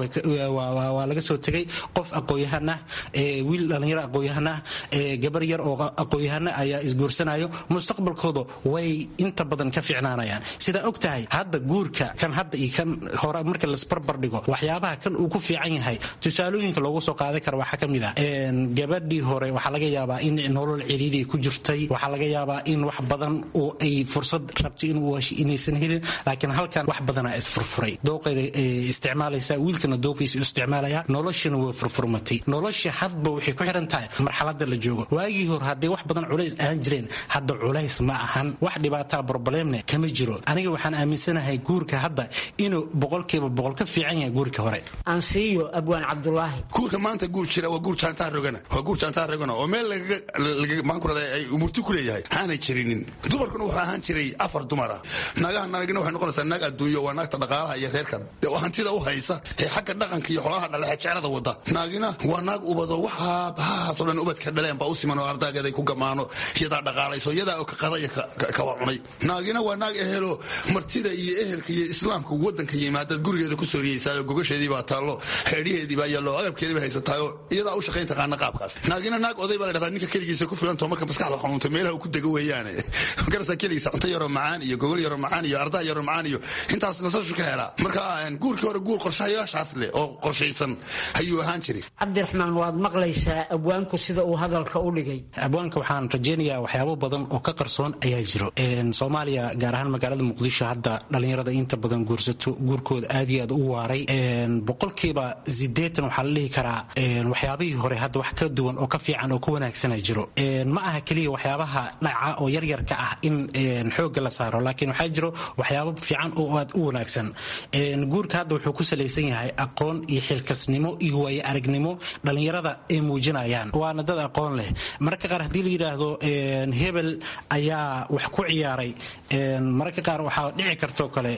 waa laga soo tegay qof aqoon-yahan ah wiil dhallinyaro aqoon-yahan ah gabar yar oo aqoon-yahana ayaa isguursanayo mustaqbalkooda way inta badan ka fiicnaanayaan sidaa og tahay hadda guurka kan hadda iyo kan hore marka lasbarbar dhigo waxyaabaha kan uu ku fiican yahay tusaalooyinka loogu soo qaadan kara waxaa ka mid ah gabadhii hore waxaa laga yaabaa in nolol ciriiday ku jirtay waxaa laga yaabaa in wax badan oo ay fursad rabtay inuu hesho inaysan helin laakiin halkan wax badanaa isfurfuray dooqeeda isticmaalaysaa wiilkana dooqiisa isticmaalaya noloshana way furfurmatay nolosha hadba waxay ku xiran tahay marxalada la joogo waagii hore hadday wax badan culays ahaan jireen hadda culays ma ahan wax dhibaataa broblemne kama jiro aniga waxaan aaminsanahay guurka hadda inuu boqolkiiba boqol ka fiican yahay guurka hore
ansiiyo abwaan cabdulaahi
guurka maanta guur jira waa guur jaantaa rogana waa guur jaantaa rogana oo meel maankurada ay umurti ku leeyahay aanay jirinin dumarkuna wuxuu ahaan jiray afar dumar ah naagaha naagina waxay noqonaysaa naag adduunyo waa naagta dhaqaalaha iyo reerka oo hantida u haysa ee xagga dhaqanka iyo xoolaha dhalexe jecelada wada naagina waa naag ubado waxaa bahahaasoo dhan ubadka dhaleen baa u siman oo ardaageeday ku gamaano iyadaa dhaqaalayso iyadaa oo ka qadaya kawa cunay naagina waa naag ehelo martida iyo ehelka iyo islaamka wadanka yimaadaad gurigeeda ku sooriyeysaayoo gogasheedii baa taallo xeedhiheedii baa yaallo agabkeedii baa haysataayoo iyadaa u shaqayn taqaana qaabkaas naagina naag oday baa la dhahdaa ninka keligiisa ku filantoo marka maskaxda xanuunta meelaha uu ku dego weeyaane garasa keligiisa cunto yaroo macaan iyo gogol yaroo macaan iyo ardaa yaroo macaan iyo intaas nasashu ka helaa marka guurkii hore guur qorshayaashaas leh oo qorshaysan ayuu ahaan jiray
cabdiraxmaan waad maqlaysaa abwaanku sida uu hadalka u dhigay
abwaanka waxaan rajaynayaa waxyaabo badan oo ka qarsoon ayaa jiro soomaaliya gaar ahaan magaalada muqdisho hadda dhallinyarada inta badan guursato guurkooda aad iyo aad u waaray boqolkiiba sideetan waxaa la dhihi karaa waxyaabihii hore hadda wax ka duwan oo ka fiican oo ka wanaagsana jiro ma aha keliya waxyaabaha dhaca oo yaryarka ah in xoogga la saaro laakiin waxaa jiro waxyaabo fiican oo aad u wanaagsan guurka hadda wuxuu ku salaysan yahay aqoon iyo xilkasnimo iyo waayo aragnimo dhallinyarada ay muujinayaan waana dad aqoon leh mararka qaar haddii la yidhaahdo hebel ayaa wax ku ciyaaray mararka qaar waxaa dhici kartoo kale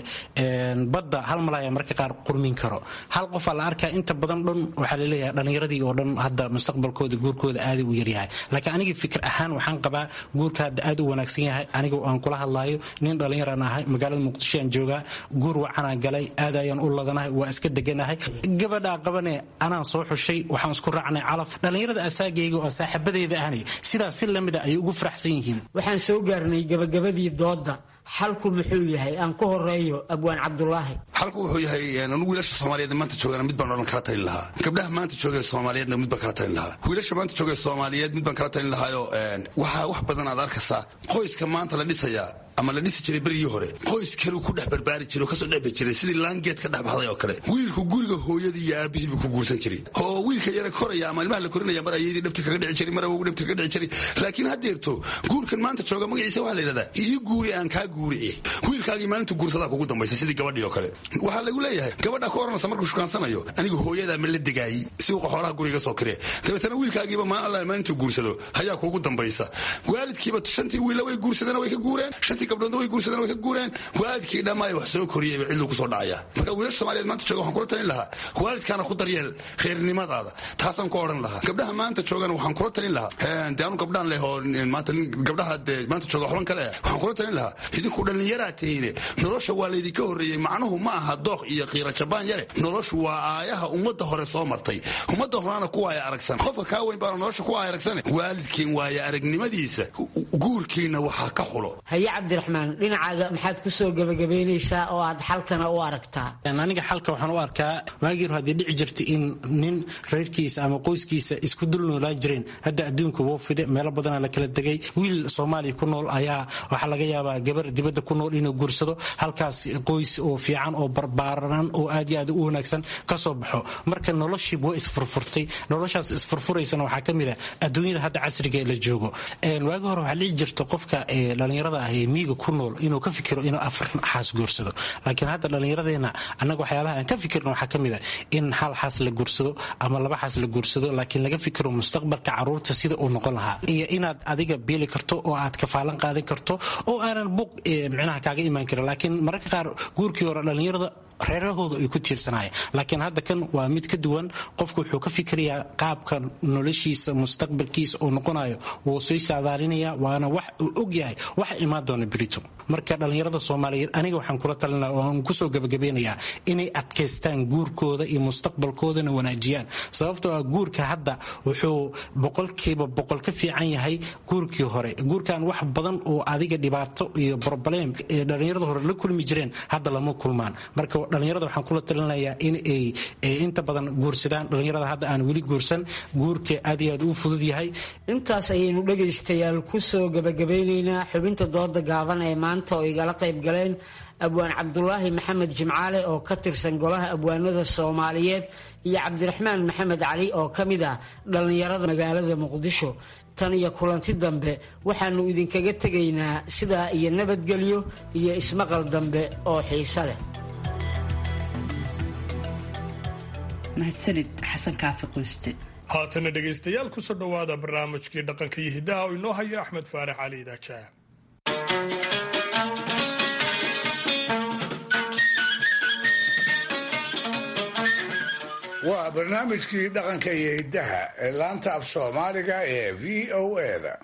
badda hal malaya mararka qaar qurmin karo hal qofaa la arkaa inta badan dhan waxaa laleeyahay dhallinyaradii oo dhan hadda mustaqbalkooda guurkooda aaday u yaryahay laakiin aniga fikir ahaan waxaan qabaa guurka hadda aad u wanaagsan yahay aniga aan kula hadlaayo nin dhallinyaraan ahay magaalada muqdisho aan joogaa guur wacanaan galay aad ayaan u ladanahay waa iska deganahay gabadhaa qabane anaan soo xushay waxaan isku raacnay calaf dhallinyarada asaagayga oo saaxiibadeyda ahni sidaas si lamida ayay ugu faraxsan yihiin
waxaan soo gaarnay gabagabadii doodda xalku muxuu yahay aan ku horeeyo abwaan cabdulaahi
xalku wuxuu yahay anu wiilasha soomaaliyeed maanta joogana mid baan odhan kala talin lahaa gabdhaha maanta joogee soomaaliyeedna mid baan kala talin lahaa wiilasha maanta joogee soomaaliyeed mid baan kala talin lahaayo waxaa wax badan aad arkaysaa qoyska maanta la dhisayaa ama la dhisi jiray berigii hore qoys kaleu ku dhex barbaari jiray oo kasoo dhexbi jiray sidii laangeed ka dhex baxday oo kale wiilku guriga hooyadii iyo aabihiibu ku guursan jiray oo wiilka yara koraya ama ilmaha la korinaya mar ayadii dhabti kaga dhici jiray mar awogu dhabti kaga dhici jiray laakiin haddeerto guurkan maanta jooga magaciisa waxaa la yidhahdaa ii guuri aan kaa guuri wiilkaagii maalintu guursadaa kugu dambaysa sidii gabadhii oo kale waxaa lagu leeyahay gabadha ka oranaysa markuu shukaansanayo anigu hooyadaa ma la degaayey suuqa xoolaha guriga soo kiree dabeetana wiilkaagiiba maan alla maalintuu guursado hayaa kuugu dambaysa waalidkiiba shantii wiilla way guursadeen way ka guureen shantii gabdhoodna way guursadeen way ka guureen waalidkii dhammaay wax soo koriyeyba cidluu kusoo dhacaya marka wiilasha soomaaliyeed maanta jooga waxaan kula talin lahaa waalidkaana ku daryeel reernimadaada taasaan ku odhan lahaa gabdhaha maanta joogana waxaan kula talin lahaa de anu gabdhaan leh oo maanta gabdhaha dee maanta jooga xulan kale waxaan kula talin lahaa idinku dhallinyaraa tihiine nolosha waa laydinka horreeyey macnuhu ma aha dooq iyo qiira jabaan yare noloshu waa aayaha ummadda hore soo martay ummadda horena ku waaya aragsan qofka kaa weyn baana nolosha ku waaya aragsane waalidkiin waaya aragnimadiisa guurkiina waxaa ka xulo
haye cabdiraxmaan dhinacaaga maxaad ku soo gebagabaynaysaa oo aad xalkana u aragtaa
aniga xalka waxaan u arkaa waagii hore haddii dhici jirta in nin reerkiisa ama qoyskiisa isku dul noolaan jireen hadda adduunka woo fide meelo badanaa la kala degay wiil soomaaliya ku nool ayaa waxaa laga yaabaa gabar dibadda ku nool inuu guursado halkaas qoys oo fiican oo barbaaran oo aad iyo aad u wanaagsan ka soo baxo marka noloshii waa isfurfurtay noloshaas isfurfuraysana waxaa ka mid ah adduunyada hadda casriga la joogo waagi hore waxaa dhici jirta qofka dhallinyarada ah ee miiga ku nool inuu ka fikiro inuu afar xaas guursado laakiin hadda dhallinyaradeena annaga waxyaabaha aan ka fikirno waxaa ka mid ah in hal xaas la guursado ama laba xaas la guursado laakiin laga fikiro mustaqbalka caruurta sida uu noqon lahaa iyo inaad adiga beeli karto oo aad kafaalan qaadan karto oo aanan buq micnaha kaaga imaan karin laakiin mararka qaar guurkii hore dhallinyarada reerahooda ay ku tiirsanaya laakiin hadda kan waa mid ka duwan qofku wuxuu ka fikirayaa qaabka noloshiisa mustaqbalkiisa uu noqonayo wuu soo saadaalinaya waana wax uu og yahay waxa imaan doona berito marka dhallinyarada soomaaliyeed aniga waxaan kula talinaa oo aan kusoo gabagabeynayaa inay adkaystaan guurkooda iyo mustaqbalkoodana wanaajiyaan sababtoo ah guurka hadda wuxuu boqolkiiba boqol ka fiican yahay guurkii hore guurkan wax badan oo adiga dhibaato iyo broblem ee dhallinyarada hore la kulmi jireen hadda lama kulmaan marka dhallinyarada waxaan kula talinayaa in ay inta badan guursadaan dhallinyarada hadda aan weli guursan guurka aad iyo aad uu fudud yahay
intaas ayaynu dhegaystayaal kusoo gabagabeynaynaa xubinta dooda gaaban ee maanta oo igala qayb galeen abwaan cabdulaahi maxamed jimcaale oo ka tirsan golaha abwaanada soomaaliyeed iyo cabdiraxmaan maxamed cali oo ka mid ah dhallinyarada magaalada muqdisho tan iyo kulanti dambe waxaannu idinkaga tegaynaa sidaa iyo nabadgelyo iyo ismaqal dambe oo xiise leh
mahadsanid xasan kaafi qoyste
haatana dhegaystayaal kusoo dhowaada barnaamijkii dhaqanka iyo hiddaha oo inoo hayo axmed faarax cali idaajaa
waa barnaamijkii dhaqanka iyo hiddaha ee laanta af soomaaliga ee v o eda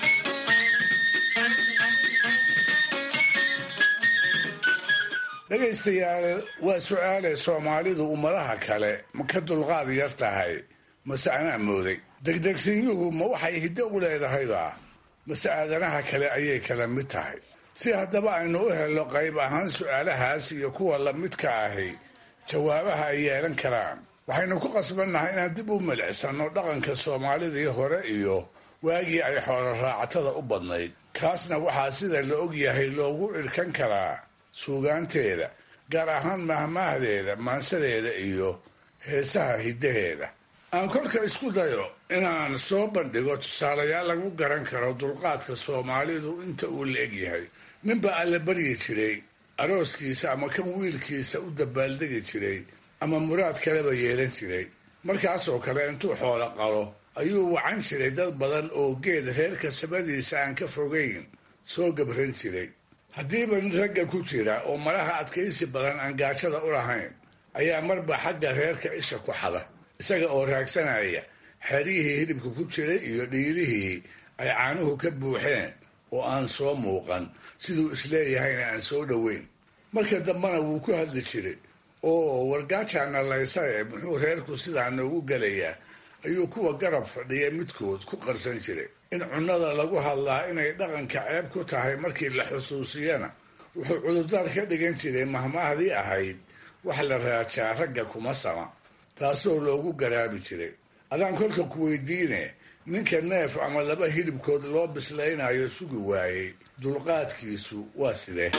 dhegaystayaal waa su-aale soomaalidu ummadaha kale ma ka dulqaad yar tahay mase anaa mooday degdegsiyuhu ma waxay hiddo u leedahayba mase aadanaha kale ayay kala mid tahay si haddaba aynu u helno qayb ahaan su-aalahaas iyo kuwa lamidka ahi jawaabaha ay yeelan karaan waxaynu ku qasbannahay inaan dib u milicsanno dhaqanka soomaalidii hore iyo waagii ay xoolo raacatada u badnayd kaasna waxaa sida la og yahay loogu irkan karaa suugaanteeda gaar ahaan mahmaahdeeda maansadeeda iyo heesaha hiddaheeda aan kolka isku dayo inaan soo bandhigo tusaalayaal lagu garan karo dulqaadka soomaalidu inta uu la eg yahay ninba alla baryi jiray arooskiisa ama kan wiilkiisa u dabaaldegi jiray ama muraad kaleba yeelan jiray markaasoo kale intuu xoolo qalo ayuu wacan jiray dad badan oo geed reerka sabadiisa aan ka fogayn soo gabran jiray haddiiba nin ragga ku jira oo malaha adkaysi badan aan gaajada u lahayn ayaa marba xagga reerka isha ku xada isaga oo raagsanaya xeryihii hilibka ku jiray iyo dhiilihii ay caanuhu ka buuxeen oo aan soo muuqan siduu isleeyahayna aan soo dhoweyn marka dambena wuu ku hadli jiray oo wargaajaana laysae muxuu reerku sidaa noogu gelayaa ayuu kuwa garab fadhiya midkood ku qarsan jiray in cunnada lagu hadlaa inay dhaqanka ceeb ku tahay markii la xusuusiyana wuxuu cudurdaar ka dhigan jiray mahmaahdii ahayd wax la raajaa ragga kuma sama taasoo loogu garaabi jiray adaan kolka ku weydiine ninka neef ama laba hilibkood loo bislaynayo sugi waayey dulqaadkiisu waa sidee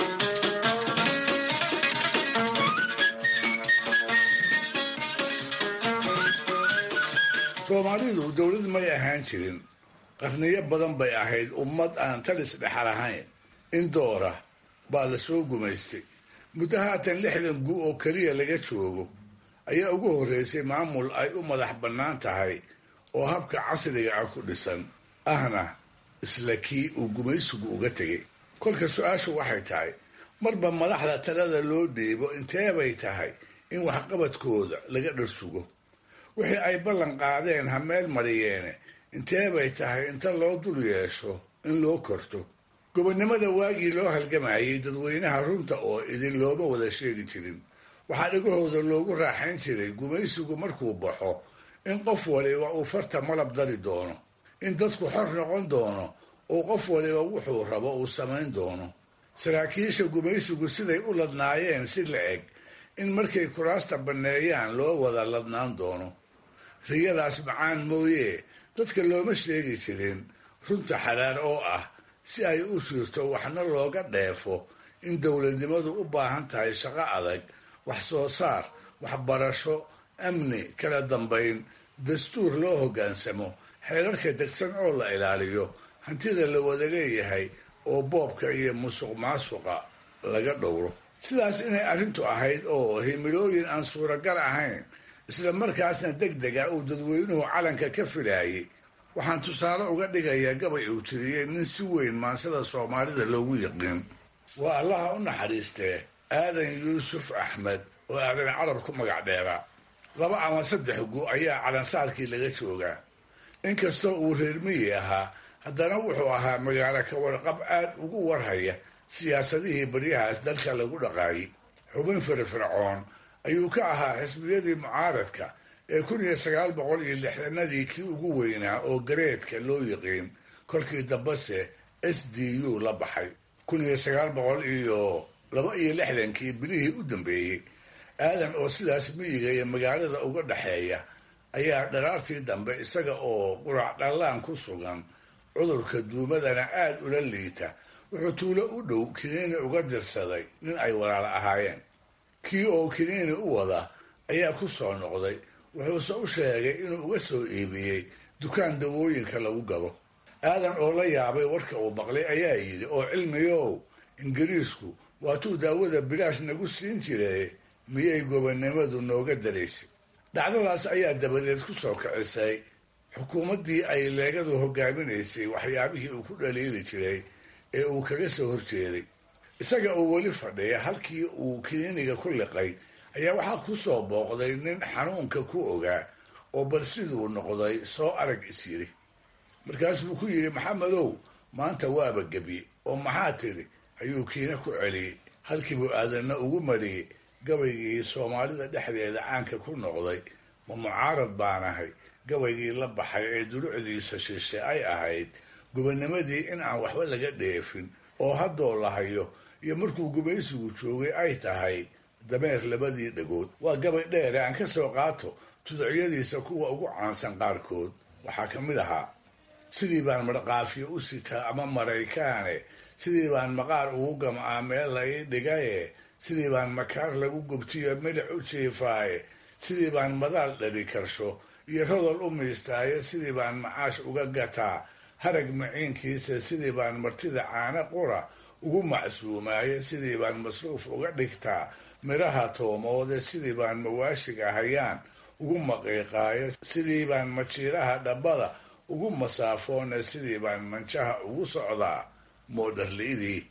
soomaalidu dowlad may ahaan jirin qarniyo badan bay ahayd ummad aan talis dhexal ahayn in doora baa la soo gumaystay muddo haatan lixdan gu oo keliya laga joogo ayaa ugu horreysay maamul ay u madax bannaan tahay oo habka casriga ah ku dhisan ahna isla kii uu gumaysigu uga tegay kolka su-aashu waxay tahay marba madaxda talada loo dhiibo inteebay tahay in waxqabadkooda laga dharsugo wixii ay ballan qaadeen ha meel mariyeene inteebay tahay inta loo dul yeesho in loo korto gobonnimada waagii loo halgamayay dadweynaha runta oo idin looma wada sheegi jirin waxaa dhagahooda loogu raaxayn jiray gumaysigu markuu baxo in qof waliba uu farta malab dari doono in dadku xor noqon doono oo qof waliba wuxuu rabo uu samayn doono saraakiisha gumaysigu siday u ladnaayeen si la eg in markay kuraasta banneeyaan loo wada ladnaan doono riyadaas macaan mooyee dadka looma sheegi jirin runta xaraar oo ah si ay u jirto waxna looga dheefo in dowladnimadu u baahan tahay shaqo adag wax soo saar waxbarasho amni kala dambayn dastuur loo hoggaansamo xeerarka degsan oo la ilaaliyo hantida la wada leeyahay oo boobka iyo musuq maasuqa laga dhowro sidaas inay arrintu ahayd oo himilooyin aan suuragal ahayn isla markaasna deg dega uu dadweynuhu calanka ka filaayay waxaan tusaale uga dhigayaa gabay uu tiriyey nin si weyn maansada soomaalida loogu yiqiin waa allaha u naxariistee aadan yuusuf axmed oo aadan carab ku magac dheeraa laba ama saddex gu ayaa calansaarkii laga joogaa inkastoo uu reer miyi ahaa haddana wuxuu ahaa magaalo ka warqab aad ugu warhaya siyaasadihii baryahaas dalka lagu dhaqaayay xubin firfircoon ayuu ka ahaa xisbiyadii mucaaradka ee kun iyo sagaal boqol iyo lixdanadii kii ugu weynaa oo gareedka loo yiqiin kolkii dambase s d u la baxay kun iyo sagaal boqol iyo laba iyo lixdankii bilihii u dambeeyey aadan oo sidaas miyiga iyo magaalada uga dhexeeya ayaa dharaartii dambe isaga oo qurac dhallaan ku sugan cudurka duumadana aad ula liita wuxuu tuulo u dhow kiniini uga dirsaday nin ay walaalo ahaayeen kii oo kiniini u wada ayaa ku soo noqday wuxuuse u sheegay inuu uga soo iibiyey dukaan dawooyinka lagu gado aadan oo la yaabay warka uu maqlay ayaa yidhi oo cilmiyow ingiriisku waatuu daawada bilaash nagu siin jiray miyay gobonnimadu nooga daraysay dhacdadaas ayaa dabadeed ku soo kicisay xukuumaddii ay leegadu hogaaminaysay waxyaabihii uu ku dhaliili jiray ee uu kaga soo horjeeday isaga oo weli fadhiya halkii uu kiniiniga ku liqay ayaa waxaa ku soo booqday nin xanuunka ku ogaa oo bal siduu noqday soo arag is yidhi markaas buu ku yidhi maxamedow maanta waaba gebye oo maxaa tidhi ayuu kiina ku celiyey halkiibuu aadanna ugu mariyey gabaygii soomaalida dhexdeeda caanka ku noqday ma mucaarad baan ahay gabaygii la baxay ee dulucdiisa shishe ay ahayd gobonnimadii in aan waxba laga dheefin oo haddoo la hayo iyo markuu gumaysigu joogay ay tahay dameer labadii dhagood waa gabay dheere aan ka soo qaato tuducyadiisa kuwa ugu caansan qaarkood waxaa ka mid ahaa sidii baan marqaafiyo u sitaa ama maraykaane sidii baan maqaar ugu gamcaa meel la ii dhigaye sidii baan makaar lagu gubtiyo milic u jiifaaye sidii baan madaal dhali karsho iyo rodol u miistaaye sidii baan macaash uga gataa harag maciinkiisa sidii baan martida caano qura ugu macsuumaaye sidii baan masruuf uga dhigtaa midhaha toomoode sidii baan mawaashiga hayaan ugu maqiiqaaye sidii baan majiiraha dhabbada ugu masaafoone sidii baan manjaha ugu socdaa moodharli'idii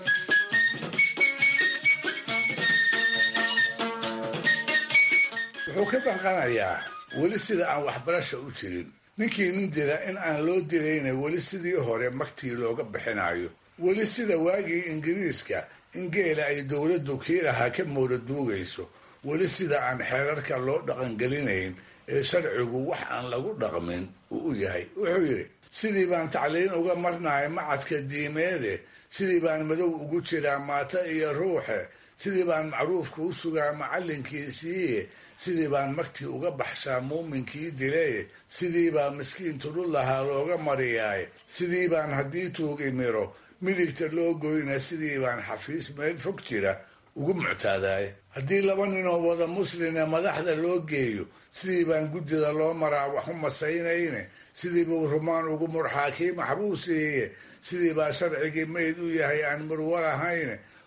wuxuu ka danqanayaa weli sida aan waxbarasha u jirin ninkii nin dila in aan loo dilayna weli sidii hore magtii looga bixinayo weli sida waagii ingiriiska in geela ay dowladdu kii lahaa ka mooda duugayso weli sida aan xeerarka loo dhaqangelinayn ee sharcigu wax aan lagu dhaqmin uu u yahay wuxuu yidhi sidii baan tacliin uga marnahay macadka diimeede sidii baan madow ugu jiraa maata iyo ruuxe sidii baan macruufka u sugaa macallinkiisiiye sidii baan magtii uga baxshaa muuminkii dilaye sidii baa miskiin tudhul lahaa looga mariyaaye sidii baan haddii tuugi miro midigta loo goyna sidii baan xafiis meel fog jira ugu muctaadaaye haddii laba ninoo wada muslina madaxda loo geeyo sidii baan guddida loo maraa wax u masaynayne sidii buu rumaan ugu murxaa kii maxbuusiiye sidii baa sharcigii mayd u yahay aan murwar ahayne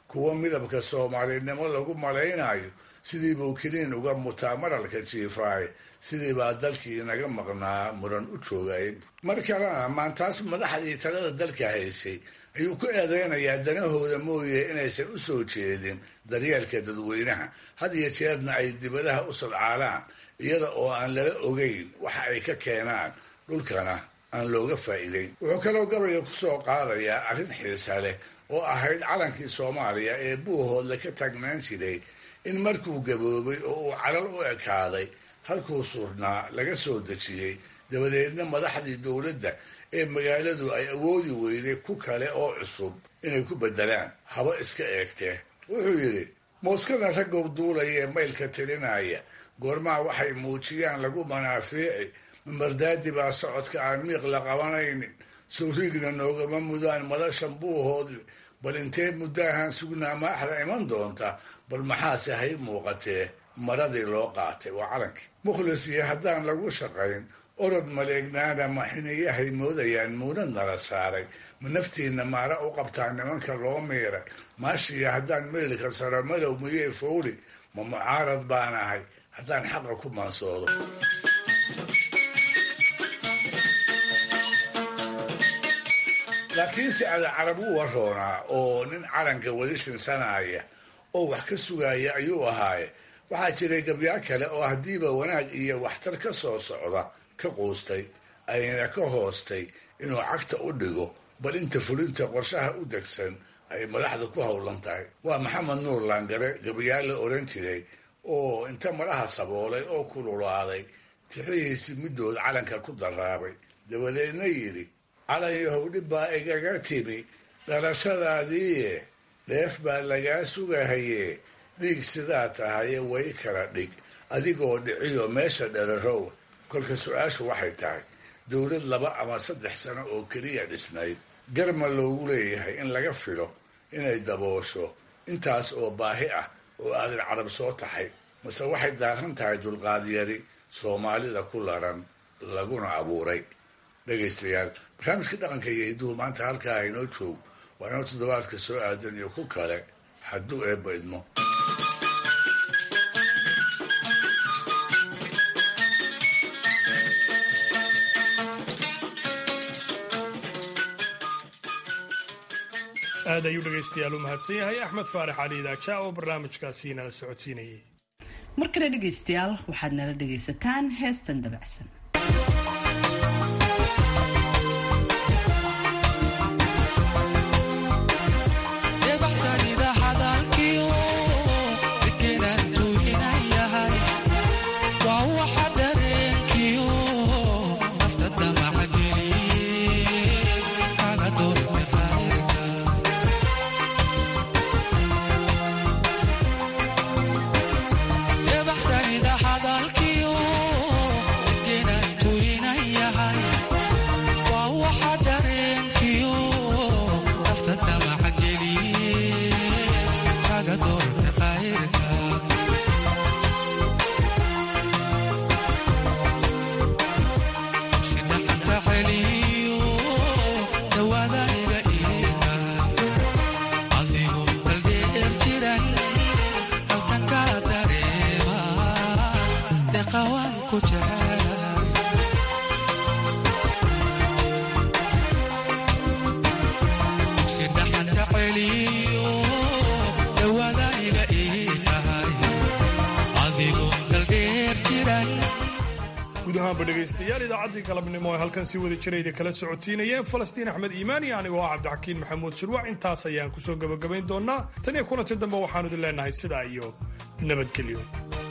kuwo midabka soomaalinimo lagu malaynayo sidii buu kiniin uga mutaa maralka jiifaaye sidii baa dalkii inaga maqnaa muran u joogay mar kalena maantaas madaxdii talada dalka haysay ayuu ku eedeynayaa danahooda mooye inaysan u soo jeedin daryeelka dadweynaha had iyo jeerna ay dibadaha u sadcaalaan iyada oo aan lala ogeyn waxa ay ka keenaan dhulkana aan looga faa'iideyn wuxuu kaloo gabayga ku soo qaadayaa arrin xiisa leh oo ahayd calankii soomaaliya ee buuhoodle ka taagnaan jiray in markuu gaboobay oo uu calal u ekaaday halkuu surnaa laga soo dejiyey dabadeedna madaxdii dowladda ee magaaladu ay awoodi weyday ku kale oo cusub inay ku beddelaan haba iska eegtee wuxuu yidhi mooskada raggow duulaya ee maylka tirinaya goormaha waxay muujiyaan lagu manaafiici mamardaadi baa socodka aan miiq la qabanaynin sawriigna noogama mudaan madashan buuhoodle bal intee muddaahan sugnaa maaxda iman doonta bal maxaase hay muuqatee maradii loo qaatay waa calankii mukhlis iyo haddaan lagu shaqayn orod maleegnaana ma xiniyahay moodayaan muunad nala saaray ma naftiinna maara u qabtaa nimanka loo miiray maashiya haddaan melilka saro malow miyey fowli ma mucaarad baan ahay haddaan xaqa ku maansoodo laakiinse ada carab u waroonaa oo nin calanka weli shinsanaya oo wax ka sugaya ayuu ahaaye waxaa jiray gabyaa kale oo haddiiba wanaag iyo waxtar ka soo socda ka quustay ayna ka hoostay inuu cagta u dhigo bal inta fulinta qorshaha u degsan ay madaxda ku howlan tahay waa maxamed nuur laangare gabayaa la oran jiray oo inta madaha saboolay oo kululaaday tixihiisi middood calanka ku daraabay dabadeedna yidhi calan yahow dhib baa igaga timi dhalashadaadiiye dheef baa lagaa sugahaye dhiig sidaa tahaye way kala dhig adigoo dhiciyo meesha dherarow kolka su-aashu waxay tahay dowlad laba ama saddex sano oo keliya dhisnayd garma loogu leeyahay in laga filo inay daboosho intaas oo baahi ah oo aadan carab soo taxay mase waxay daaran tahay dulqaadyari soomaalida ku laran laguna abuuray dhegaystayaal barnaamijka dhaqanka iyo hidduhu maanta halkaa inoo joog waa inoo toddobaadka soo aadan iyo ku kale hadduu eebba idmo
aad ayuu dhegaystayaal u mahadsan yahay axmed faarax cali idaaja oo barnaamijkaasi nala socodsiinayay
mar kale dhegaystayaal waxaad nala dhegaysataan heestan dabacsan
gudahaanba dhegaystayaal idaacaddii galabnimo ee halkan sii wada jirayda kala socotiinayeen falastiin axmed iimaan iyo anigoo ah cabdixakiin maxamuud shirwac intaas ayaan kusoo gebagabayn doonaa tan iyo kulanti dambe waxaanu idin leenahay sidaa iyo nabadgelyo